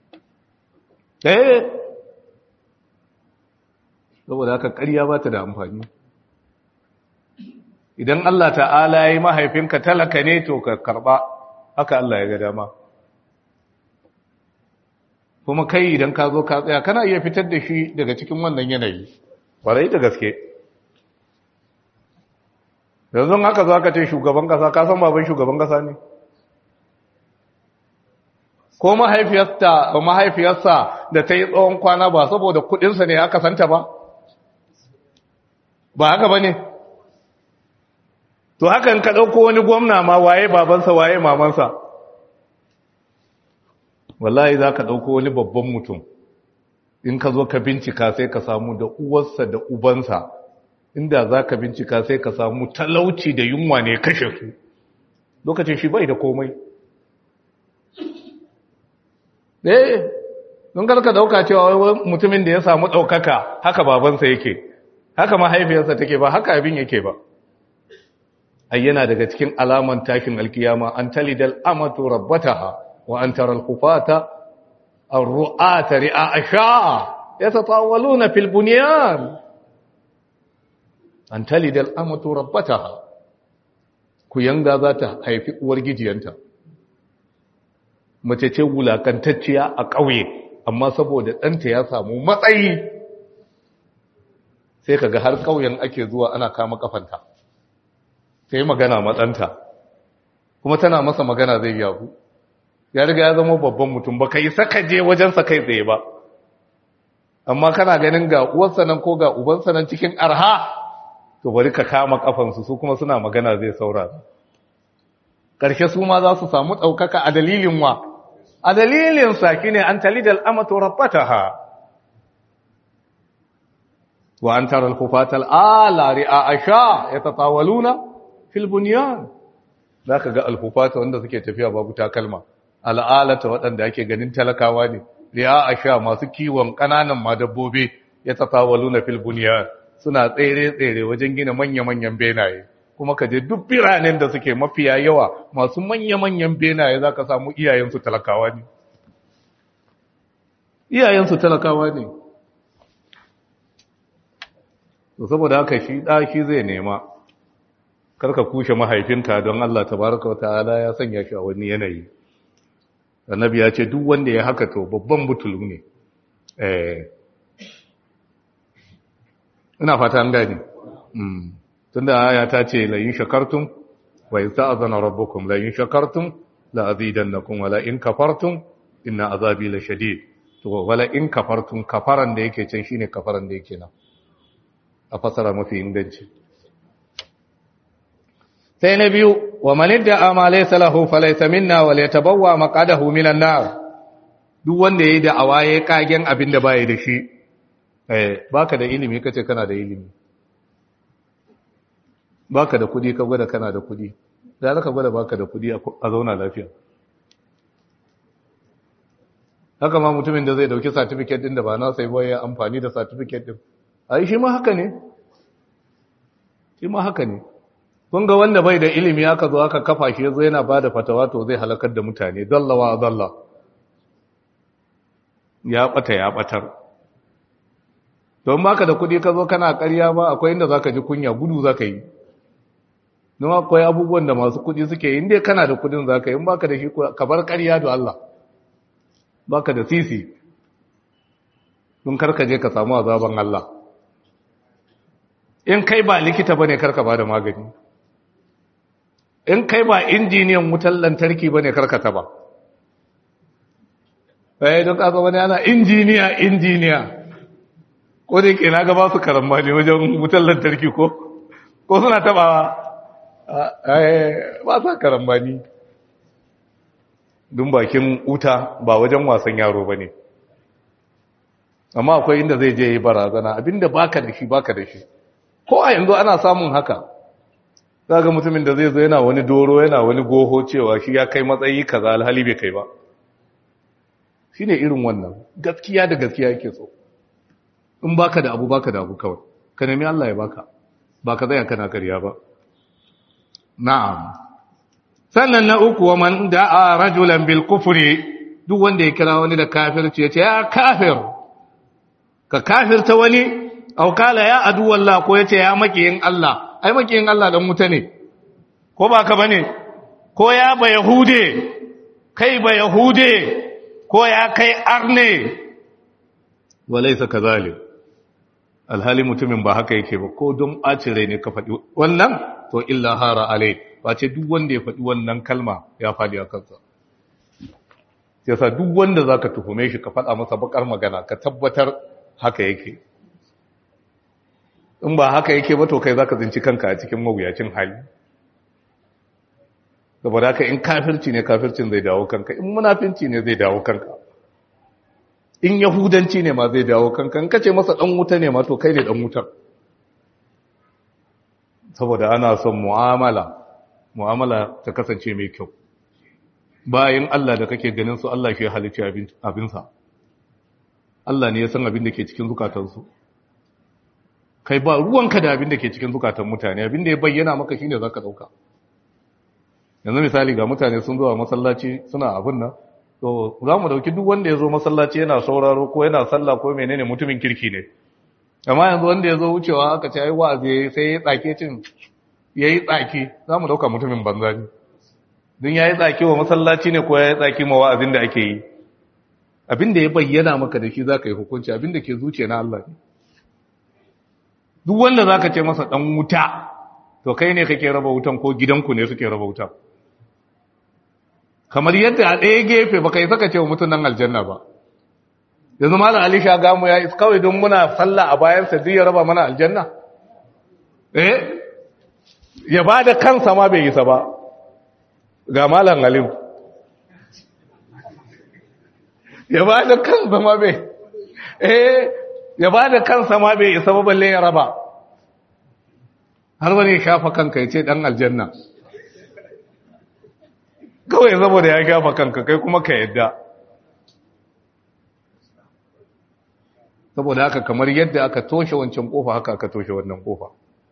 eh saboda haka ƙarya ba ta da amfani idan Allah ta'ala ya yi mahaifinka talaka ne to ka karɓa haka Allah ya ga dama kuma kai idan ka zo ka tsaya kana iya fitar da shi daga cikin wannan yanayi kwarai da gaske yanzu haka zo aka ce shugaban kasa ka san baban shugaban kasa ne ko mahaifiyarsa ba mahaifiyarsa da ta yi tsawon kwana ba saboda kudinsa ne aka santa ba ba haka ba ne to hakan ka ɗauko wani gwamna ma waye babansa waye mamansa wallahi za ka ɗauko wani babban mutum in ka zo ka bincika sai ka samu da uwarsa da ubansa inda za ka bincika sai ka samu talauci da yunwa ne kashe su lokacin shi bai da komai eh don karka dauka cewa mutumin da ya samu ɗaukaka haka babansa yake haka mahaifiyarsa take ba haka abin yake ba ai yana daga cikin alaman tashin alkiyama an talidal amatu rabbataha wa an tara alkhufata الرؤات رئاء شاء يتطاولون في البنيان أن تلد الأمة ربتها كيانغا ذات هيفي ورجيجيانتا mace ce wulakantacciya a ƙauye amma saboda ɗanta ya samu matsayi sai kaga har ƙauyen ake zuwa ana kama kafanta sai magana matsanta kuma tana masa magana zai yabu ya riga ya zama babban mutum ba ka yi saka je wajensa kai tsaye ba amma kana ganin ga uwarsa nan ko ga ubansa nan cikin arha to bari ka kama kafansu su kuma suna magana zai saurara ƙarshe su ma za su samu ɗaukaka a dalilin wa a dalilin saki ne an talidal amatu rabbataha wa an tara al-kufatal ala ri'a asha yatatawaluna fil bunyan zaka ga al-kufata wanda suke tafiya babu takalma al'alata waɗanda ake ganin talakawa ne ri'a a sha masu kiwon ƙananan ma dabbobi ya tsawalu na filbuniya suna tsere-tsere wajen gina manya-manyan benaye kuma ka je duk biranen da suke mafiya yawa masu manya-manyan benaye za ka samu iyayensu talakawa ne iyayensu talakawa ne saboda haka shi ɗaki zai nema karka kushe mahaifinka don Allah tabaraka wa ta'ala ya sanya shi a wani yanayi annabi ya ce duk wanda ya haka to babban butulu ne ina fata an gani tunda aya ta ce la in shakartum wa yasta'zana rabbukum la in shakartum la azidannakum wa la in kafartum inna azabi la shadid to wala in kafartum kafaran da yake can shine kafaran da yake nan a fasara mafi inganci sai na biyu wa manidda ama laysa lahu falaysa minna wa yatabawwa maqadahu minan nar duk wanda yayi da awaye kagen abin da bai da shi eh baka da ilimi kace kana da ilimi baka da kudi ka gwada kana da kudi da zaka gwada baka da kudi a zauna lafiya haka ma mutumin da zai dauki certificate din da ba na sai ya amfani da certificate din ai shi ma haka ne shi ma haka ne kun ga wanda bai da ilimi aka zo aka kafa shi yazo yana bada fatawa to zai halakar da mutane dallawa dalla ya bata ya batar don baka da kudi ka zo kana ƙarya ba akwai inda zaka ji kunya gudu zaka yi don akwai abubuwan da masu kudi suke yi inda kana da kudin zaka yi in baka da shi ka bar ƙarya da Allah baka da sisi don karka je ka samu azaban Allah in kai ba likita bane karka bada magani in kai ba injiniyan wutar lantarki bane karka ta ba eh don kaga wani ana injiniya injiniya ko da yake na ga ba su karamba ne wajen wutar lantarki ko ko suna tabawa eh ba sa karamba ni dun bakin wuta ba wajen wasan yaro bane amma akwai inda zai je yi barazana abinda baka da shi baka da shi ko a yanzu ana samun haka zaga mutumin da zai zo yana wani doro yana wani goho cewa shi ya kai matsayi kaza alhali bai kai ba shine irin wannan gaskiya da gaskiya yake so in baka da abu baka da abu kawai ka nemi Allah ya baka ba ka zaya kana karya ba na'am sannan na uku wa man da'a rajulan bil kufri duk wanda ya kira wani da kafirci ya ce ya kafir ka kafirta wani au kala ya adu wallah ko ya ce ya makiyin Allah ai makiyin Allah dan wuta ne ko ba ka bane ko ya ba yahude kai ba yahude ko ya kai arne walaysa kazalik alhali mutumin ba haka yake ba ko don ɓacin rai ne ka faɗi wannan to illa hara alai ba ce duk wanda ya faɗi wannan kalma ya faɗi a kansa yasa duk wanda za ka tuhume shi ka faɗa masa bakar magana ka tabbatar haka yake in ba haka yake ba to kai za ka zinci kanka a cikin mawuyacin hali saboda haka in kafirci ne kafircin zai dawo kanka in munafinci ne zai dawo kanka in yahudanci ne ma zai dawo kankan kace masa dan wuta ne ma to kai ne dan wutar saboda ana son mu'amala mu'amala ta kasance mai kyau bayan Allah da kake ganin su Allah shi ya halicci abinsa Allah ne ya san abin da ke cikin zukatansu kai ba ruwanka da abin da ke cikin zukatan mutane abin da ya bayyana maka shine zaka dauka yanzu misali ga mutane sun zo a masallaci suna abin nan to za mu dauki duk wanda ya zo masallaci yana sauraro ko yana sallah ko menene mutumin kirki ne amma yanzu wanda ya zo wucewa aka ce ai wa'azi sai ya tsake cin yayi tsaki za mu dauka mutumin banza ne don yayi tsaki wa masallaci ne ko yayi tsaki ma wa'azin da ake yi abin da ya bayyana maka da shi zaka yi hukunci abin da ke zuciya na Allah ne duk wanda zaka ce masa dan wuta to kai ne kake raba wutan ko gidanku ne suke raba wutan kamar yadda a ɗaya gefe baka yi saka ce wa mutum nan aljanna ba yanzu malam ali shagamu ya is kawai don muna sallah a bayansa duk ya raba mana aljanna eh ya ba da kansa ma bai isa ba ga malam alim ya ba da kansa ma bai eh ya ba da kansa ma bai isa ba balle ya raba har wani ya shafa kanka ya ce dan aljanna kawai saboda ya gafa kanka kai kuma ka yadda saboda haka kamar yadda aka toshe wancan kofa haka aka toshe wannan kofa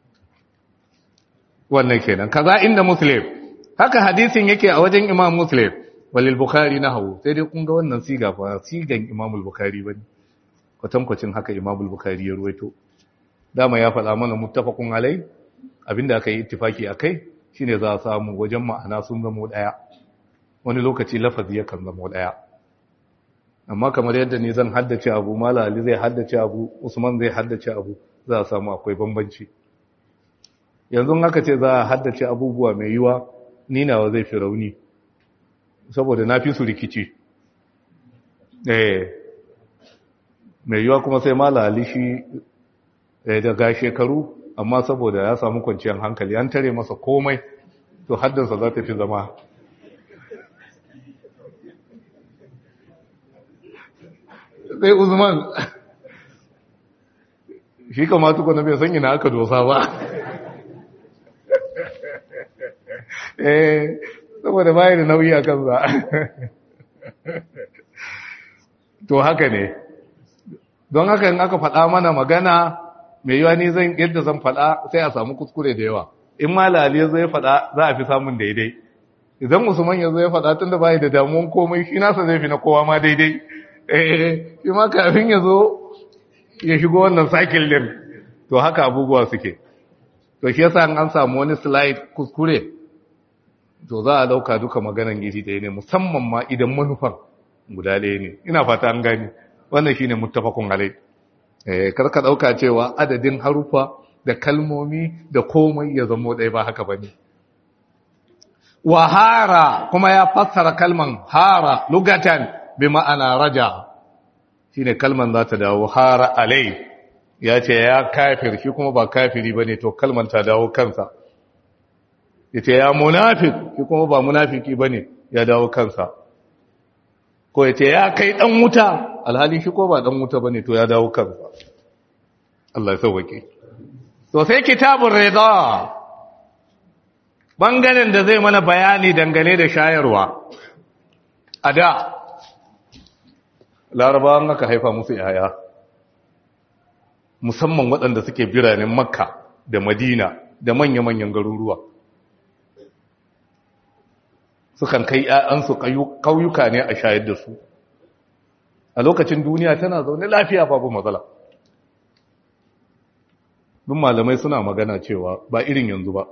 wannan kenan kaza inda muslim haka hadisin yake a wajen imam muslim walil bukhari nahu sai dai kun ga wannan siga fa sigan imam al-bukhari bane kwatankwacin haka imam al-bukhari ya ruwaito dama ya faɗa mana muttafaqun alai abinda aka yi ittifaki akai shine za a samu wajen ma'ana sun zama daya wani lokaci lafazi yakan zama daya amma kamar yadda ni zan haddace abu mala ali zai haddace abu usman zai haddace abu za a samu akwai bambanci yanzu haka ce za a haddace abubuwa mai yiwa ni nawa zai fi rauni saboda na fi su rikici eh mai yiwa kuma sai mala ali shi daga shekaru amma saboda ya samu kwanciyar hankali an tare masa komai to haddansa za ta fi zama sai uzman shi kamata kuna bai san ina aka dosa ba eh saboda bayan da nauyi a kansa to haka ne don haka in aka faɗa mana magana mai yiwa ni zan yadda zan faɗa sai a samu kuskure da yawa in malali ya zo ya faɗa za a fi samun daidai idan usman ya zo ya faɗa tun da bayi da damuwan komai shi nasa zai fi na kowa ma daidai eh shi ma kafin ya zo ya shigo wannan cycle din to haka abubuwa suke to shi yasa an samu wani slide kuskure to za a dauka duka maganan gidi ɗaya ne musamman ma idan manufan guda ɗaya ne ina fata an gani wannan shine muttafaqun alai eh kar ka dauka cewa adadin harufa da kalmomi da komai ya zama ɗaya ba haka bane wa hara kuma ya fassara kalman hara lugatan bi ma'ana raja shine kalman za ta dawo hara alai ya ce ya kafir shi kuma ba kafiri bane to kalman ta dawo kansa yace ya munafik shi kuma ba munafiki bane ya dawo kansa ko yace ya kai dan wuta alhali shi ko ba dan wuta bane to ya dawo kansa Allah ya sauke to sai kitabur rida bangaren da zai mana bayani dangane da shayarwa a da larabawan aka haifa musu yaya musamman waɗanda suke biranen makka da madina da manya-manyan garuruwa sukan kai ‘ya'yansu ƙauyuka ne a shayar da su a lokacin duniya tana zaune lafiya babu matsala duk malamai suna magana cewa ba irin yanzu ba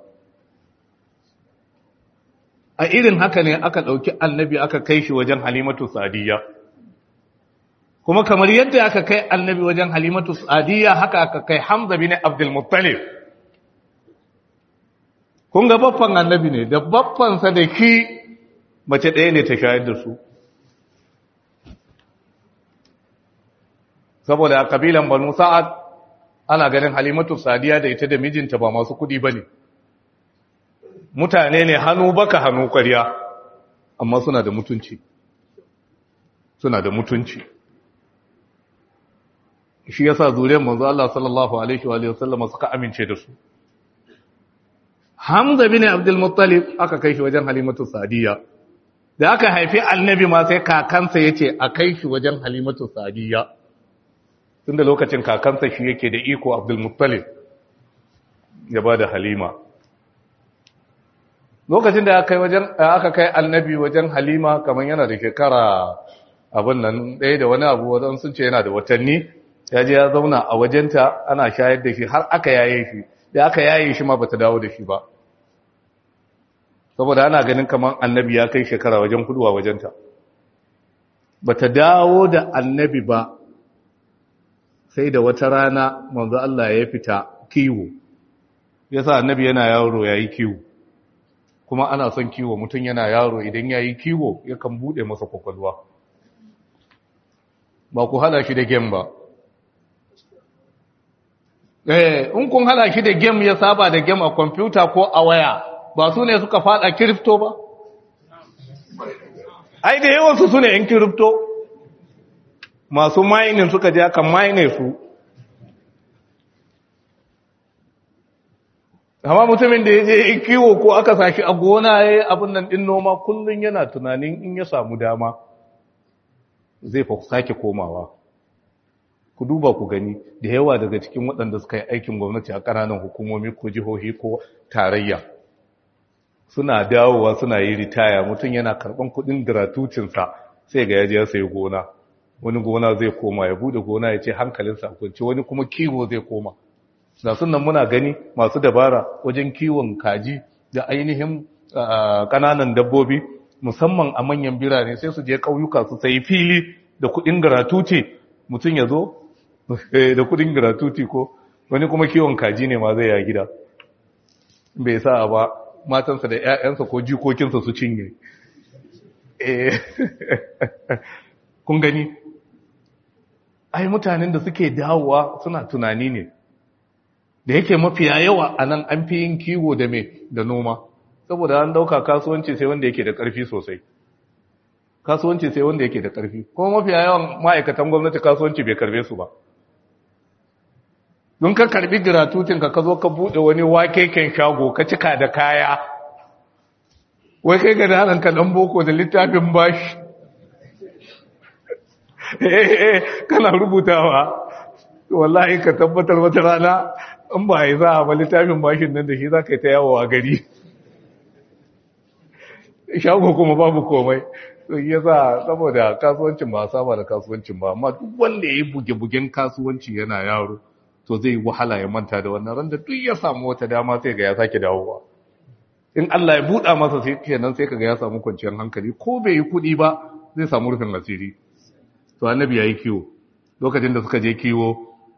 a irin haka ne aka ɗauki annabi aka kai shi wajen halimatu sadiya kuma kamar yadda aka kai annabi wajen halimatu sadiya haka aka kai hamza bin abdulmuttalib kun ga baffan annabi ne da baffansa da ki mace ɗaya ne ta shayar da su saboda a kabilan banu sa'ad ana ganin halimatu sadiya da ita da mijinta ba masu kudi ba ne mutane ne hannu baka hannu ƙwarya amma suna da mutunci suna da mutunci shi yasa zuriyar manzo Allah sallallahu alaihi wa sallam suka amince da su Hamza bin Abdul Muttalib aka kai shi wajen Halimatu Sadiya da aka haifi annabi ma sai kakansa yace a kai shi wajen Halimatu Sadiya tunda lokacin kakansa shi yake da iko Abdul Muttalib ya bada Halima lokacin da aka kai wajen aka kai annabi wajen Halima kaman yana da shekara abin nan ɗaya da wani abu wadan sun ce yana da watanni ya je ya zauna a wajenta ana shayar da shi har aka yaye shi da aka yaye shi ma bata dawo da shi ba saboda ana ganin kaman annabi ya kai shekara wajen hudu a wajenta bata dawo da annabi ba sai da wata rana manzo Allah ya fita kiwo yasa annabi yana yaro yayi kiwo kuma ana son kiwo mutum yana yaro idan yayi kiwo yakan bude masa kwakwalwa ba ku hada shi da game ba eh in kun hada shi da game ya saba da game a kwamfuta ko a waya ba su ne suka fada kirifto ba ai da yawansu su ne yan kirifto masu mining suka je aka mine su amma mutumin da ya je kiwo ko aka sashi a gona ya yi abin nan ɗin noma kullum yana tunanin in ya samu dama zai fa sake komawa ku duba ku gani da yawa daga cikin waɗanda suka yi aikin gwamnati a ƙananan hukumomi ko jihohi ko tarayya suna dawowa suna yi ritaya mutum yana karɓan kuɗin gratutinsa sai ga yaji ya sayi gona wani gona zai koma ya bude gona ya ce hankalinsa kwanci wani kuma kiwo zai koma da sunan muna gani masu dabara wajen kiwon kaji da ainihin ƙananan dabbobi musamman a manyan birane sai su je ƙauyuka su sayi fili da kuɗin gratuti mutum ya zo da kuɗin gratuti ko wani kuma kiwon kaji ne ma zai ya gida bai sa ba matansa da 'ya'yansa ko jikokinsa su cinye kun gani ai mutanen da suke dawowa suna tunani ne da yake mafiya yawa a nan an fi yin kiwo da me da noma saboda an dauka kasuwanci sai wanda yake da ƙarfi sosai kasuwanci sai wanda yake da ƙarfi kuma mafiya yawan ma'aikatan gwamnati kasuwanci bai karbe su ba don ka karbi gratutin ka zo ka bude wani wakeken shago ka cika da kaya wai kai ga daren ka dan boko da littafin bashi eh kana rubutawa wallahi ka tabbatar wata rana in ba yi za a ba littafin bashin nan da shi za ka yi ta yawo a gari shago kuma babu komai ya sa saboda kasuwancin ba saba da kasuwancin ba amma duk wanda ya yi buge-bugen kasuwanci yana yaro to zai wahala ya manta da wannan randa duk ya samu wata dama sai ga ya sake dawowa in Allah ya buɗa masa sai kenan sai kaga ya samu kwanciyar hankali ko bai yi kuɗi ba zai samu rufin asiri to annabi yayi kiwo lokacin da suka je kiwo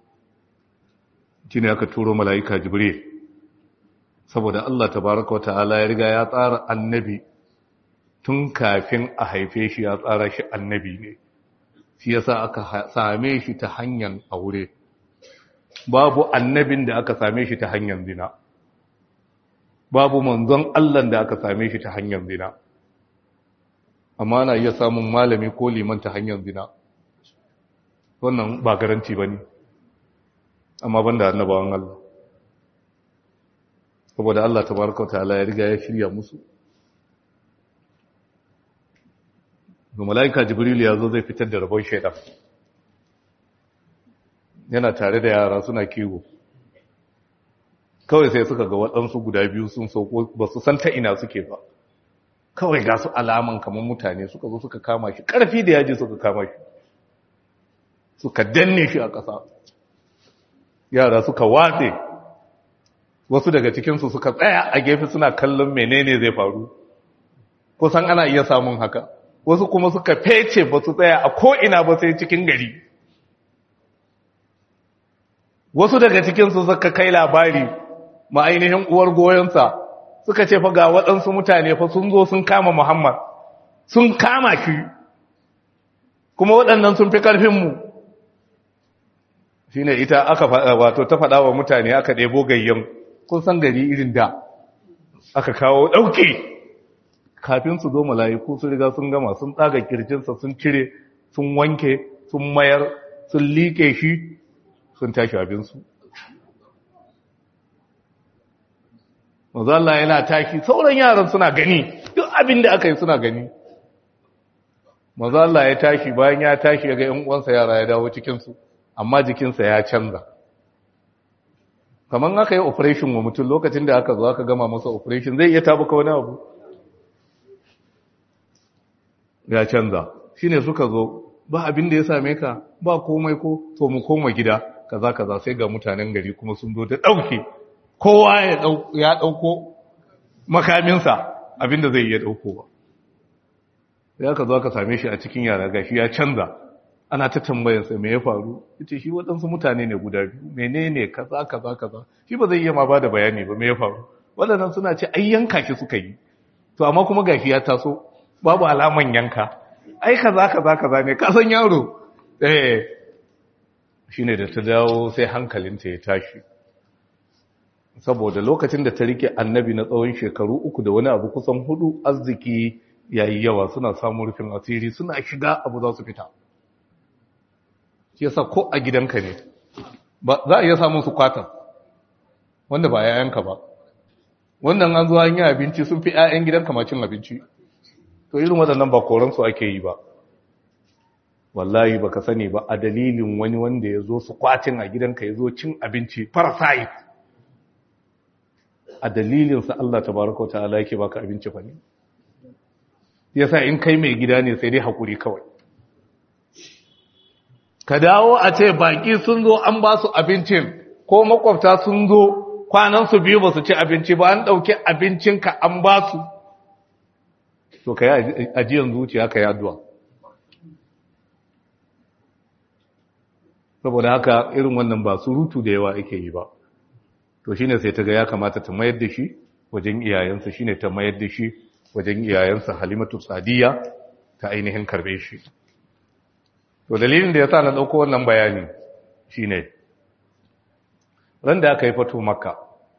shine aka turo mala'ika jibril saboda Allah tabaraka wa ta'ala ya riga ya tsara annabi tun kafin a haife shi ya tsara shi annabi ne shi yasa aka same shi ta hanyar aure babu annabin da aka same shi ta hanyar zina babu manzon Allah da aka same shi ta hanyar zina amma na iya samun malami ko liman ta hanyar zina wannan ba garanti ba ne amma ban da annabawan Allah saboda Allah tabaraka wa ta'ala ya riga ya shirya musu mala'ika jibril ya zo zai fitar da rabon shaidan yana tare da yara suna kiwo kawai sai suka ga waɗansu guda biyu sun sauko ba su san ta ina suke ba kawai ga su alaman kamar mutane suka zo suka kama shi ƙarfi da yaji suka kama shi suka danne shi a ƙasa yara suka watse wasu daga cikinsu suka tsaya a gefe suna kallon menene zai faru kusan ana iya samun haka wasu kuma suka fece ba su tsaya a ko'ina ba sai cikin gari wasu daga cikinsu suka kai labari ma'ainihin uwar goyonsa suka ce fa ga waɗansu mutane fa sun zo sun kama muhammad sun kama shi kuma waɗannan sun fi ƙarfinmu shi ne ita aka wato ta faɗa wa mutane aka ɗebo gayyan kun san gari irin da aka kawo ɗauki kafin su zo mala'iku su riga sun gama sun tsaga kirjinsa sun cire sun wanke sun mayar sun liƙe shi sun tashi abinsu mazalla yana tashi sauran yaran suna gani duk abin da aka yi suna gani mazalla ya tashi bayan ya tashi ya ga ‘yan uwansa yara ya dawo cikinsu amma jikinsa ya canza kamar aka yi operation wa mutum lokacin da aka zo aka gama masa operation zai iya tabuka wani abu ya canza shi ne suka zo ba abin da ya same ka ba komai ko to mu koma gida kaza kaza sai ga mutanen gari kuma sun zo da ɗauke kowa ya ɗauko makaminsa abin da zai iya ɗauko ba ya ka zo aka same shi a cikin yara gashi ya canza ana ta tambayarsa me ya faru yace shi waɗansu mutane ne guda biyu menene kaza kaza kaza shi ba zai iya ma ba da bayani ba me ya faru waɗannan suna ce ai yanka shi suka yi to amma kuma gashi ya taso babu alaman yanka ai kaza kaza kaza ne ka san yaro eh shine da ta dawo sai hankalinta ya tashi saboda lokacin da ta rike annabi na tsawon shekaru uku da wani abu kusan hudu arziki yayi yawa suna samun rufin asiri suna shiga abu za su fita shi yasa ko a gidanka ne ba za a iya samun su kwatan wanda ba yayanka ba wannan an zo an yi abinci sun fi 'ya'yan gidanka ma cin abinci to irin waɗannan ba koransu ake yi ba wallahi baka sani ba a dalilin wani wanda ya zo su kwatin a gidanka ya zo cin abinci parasite a dalilinsa Allah tabaraka wa ta'ala yake baka abinci fa ne yasa in kai mai gida ne sai dai hakuri kawai ka dawo a ce baki sun zo an ba su abincin ko makwabta sun zo kwanan su biyu ba su ci abinci ba an ɗauki abincinka an ba su to ka yi ajiyar zuciya ka yi addu'a saboda haka irin wannan ba surutu da yawa ake yi ba to shine sai ta ga ya kamata ta mayar da shi wajen iyayensa shine ta mayar da shi wajen iyayensa halimatu sadiya ta ainihin karbe shi to dalilin da ya sa na ɗauko wannan bayani shine ran da aka yi fato makka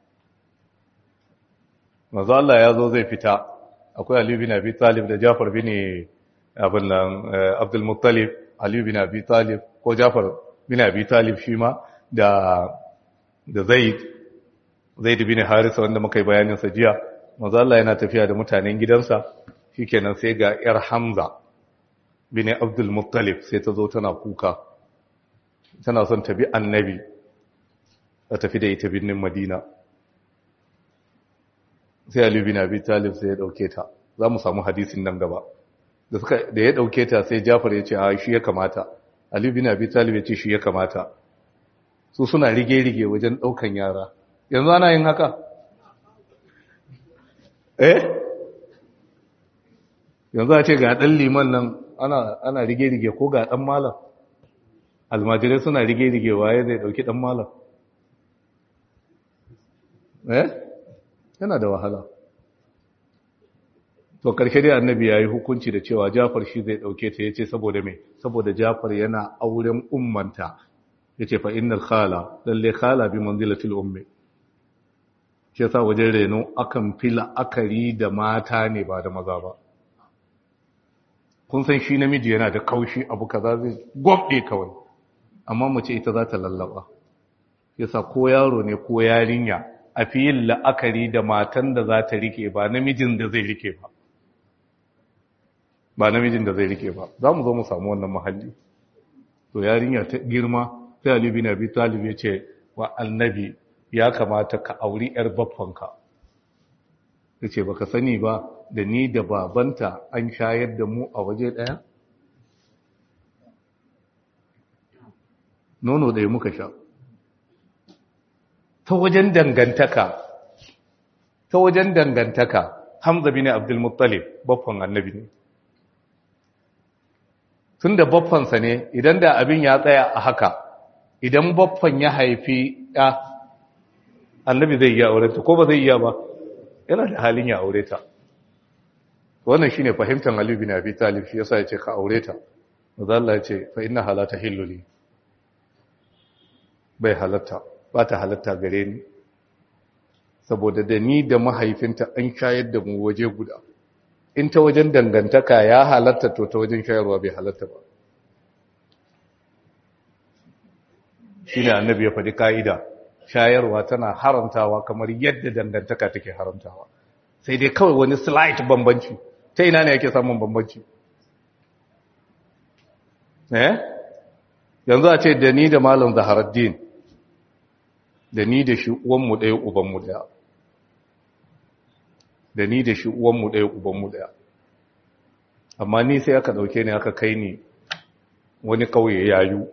mazu Allah ya zo zai fita akwai Ali bin Abi Talib da Jafar bin abin nan Abdul Muttalib Ali bin Abi Talib ko Jafar bin Abi Talib shi ma da da Zaid Zaid bin Harisa wanda muka yi bayanin sa jiya manzo Allah yana tafiya da mutanen gidansa shikenan sai ga yar Hamza bin Abdul Muttalib sai ta zo tana kuka tana son ta bi annabi ta tafi da ita binnin Madina sai Ali bin Abi Talib sai ya dauke ta za mu samu hadisin nan gaba da suka da ya dauke ta sai Jafar ya ce a shi ya kamata Ali bin Abi Talib ya ce shi ya kamata su suna rige-rige wajen daukan yara yanzu ana yin haka eh yanzu a ce ga dan liman nan ana ana rige-rige ko ga dan malam almajirai suna rige-rige waye zai dauki dan malam eh yana da wahala to karshe dai annabi ya yi hukunci da cewa jafar shi zai dauke ta yace saboda me saboda jafar yana auren ummanta yace fa innal khala lalle khala bi manzilatil ummi shi yasa wajen reno akan fila akari da mata ne ba da maza ba kun san shi namiji yana da kaushi abu kaza zai gwabde kawai amma mace ita za ta lallaba yasa ko yaro ne ko yarinya a fi yin la'akari da matan da za ta rike ba namijin da zai rike ba ba namijin da zai rike ba za mu zo mu samu wannan mahalli to yarinya ta girma sai Ali bin Abi Talib ya ce wa annabi ya kamata ka auri yar baffanka yace baka sani ba da ni da babanta an shayar da mu a waje daya nono da muka sha ta wajen dangantaka ta wajen dangantaka Hamza bin Abdul Muttalib baffan annabi ne tunda baffansa ne idan da abin ya tsaya a haka idan baffan ya haifi ya annabi zai iya aure ta ko ba zai iya ba yana da halin ya aure ta wannan shine fahimtar Ali bin Abi Talib shi yasa yace ka aure ta manzo Allah yace fa inna halata hilluli bai halatta ba ta halatta gare ni saboda da ni da mahaifinta an shayar da mu waje guda in ta wajen dangantaka ya halatta to ta wajen shayarwa bai halatta ba shi ne annabi ya faɗi ka'ida shayarwa tana haramtawa kamar yadda dangantaka take haramtawa sai dai kawai wani slight bambanci ta ina ne yake samun bambanci eh yanzu a ce da ni da malam zaharaddin da ni da shi uwanmu ɗaya ubanmu ɗaya da ni da shi uwanmu ɗaya ubanmu ɗaya amma ni sai aka ɗauke ni aka kai ni wani ƙauye yayu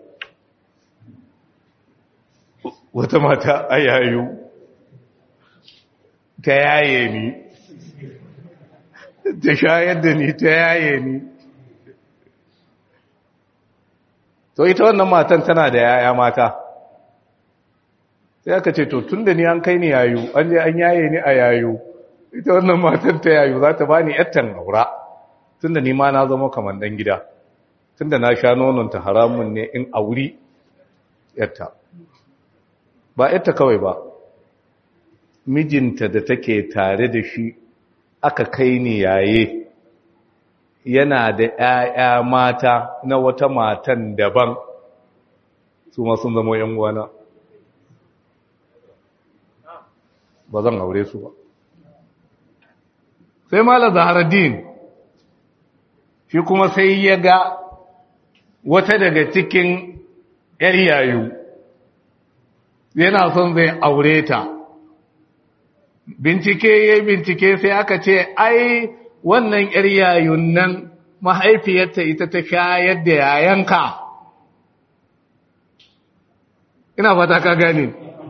wata mata a yayu ta yaye ni ta shayar da ni ta yaye ni to ita wannan matan tana da yaya mata sai aka ce to tun da ni an kai ni yayu an je an yaye ni a yayu ita wannan matan ta yayu za ta bani yattan aura tun da ni ma na zama kamar dan gida tun da na sha nononta haramun ne in auri yatta ba yatta kawai ba mijinta da take tare da shi aka kai ni yaye yana da ‘ya'ya mata na wata matan daban su ma sun zama ‘yan wana ba zan aure su ba sai mala zaharaddin shi kuma sai ya ga wata daga cikin ‘yar yayu yana son zai aure ta bincike ya bincike sai aka ce ai wannan ‘yar yayun nan mahaifiyarta ita ta shayar da yayanka ina fata ka gane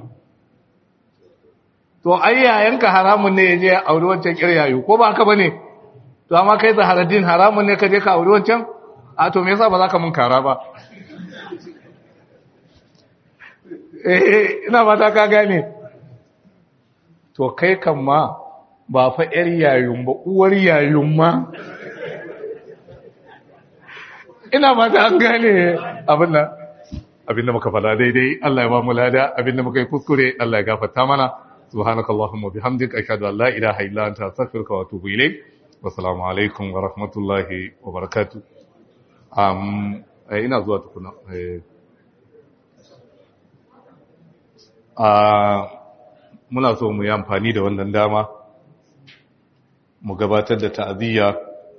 to ai yayanka haramun ne ya je auri wancan ‘yar yayu ko ba haka ba ne to amma kai zaharaddin haramun ne ka je ka auri wancan a to me yasa ba za ka mun kara ba eh ina fata ka gane to kai kan ma ba fa ‘yar yayun ba, uwar yayun ma. Ina ba ta an gane abin da abin da muka fada daidai, Allah ya ba mu lada, abin da muka yi kuskure, Allah ya gafarta mana. Subhanaka Allahumma bihamdik ashhadu an la ilaha illa anta astaghfiruka wa atubu ilayk. Wassalamu alaikum wa rahmatullahi wa barakatuh. Um, ina zuwa tukuna. Uh, muna so mu yi amfani da wannan dama mu gabatar da ta'aziyya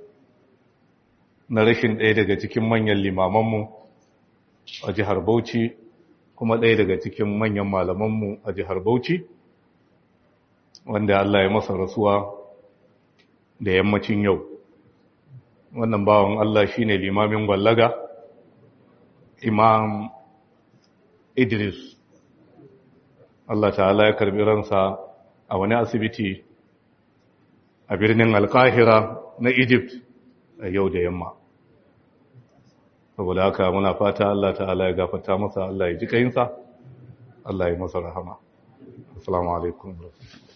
na rashin ɗaya daga cikin manyan limamanmu a jihar Bauchi kuma ɗaya daga cikin manyan malamanmu a jihar Bauchi wanda Allah ya masa rasuwa da yammacin yau wannan bawan Allah shine limamin gwallaga imam Idris Allah ta'ala ya karbi ransa a wani asibiti a birnin alkahira na Egypt a yau da yamma. Saboda haka muna fata Allah ta'ala ya gafata masa Allah ya ji kayinsa, Allah ya masa rahama. Assalamu alaikum.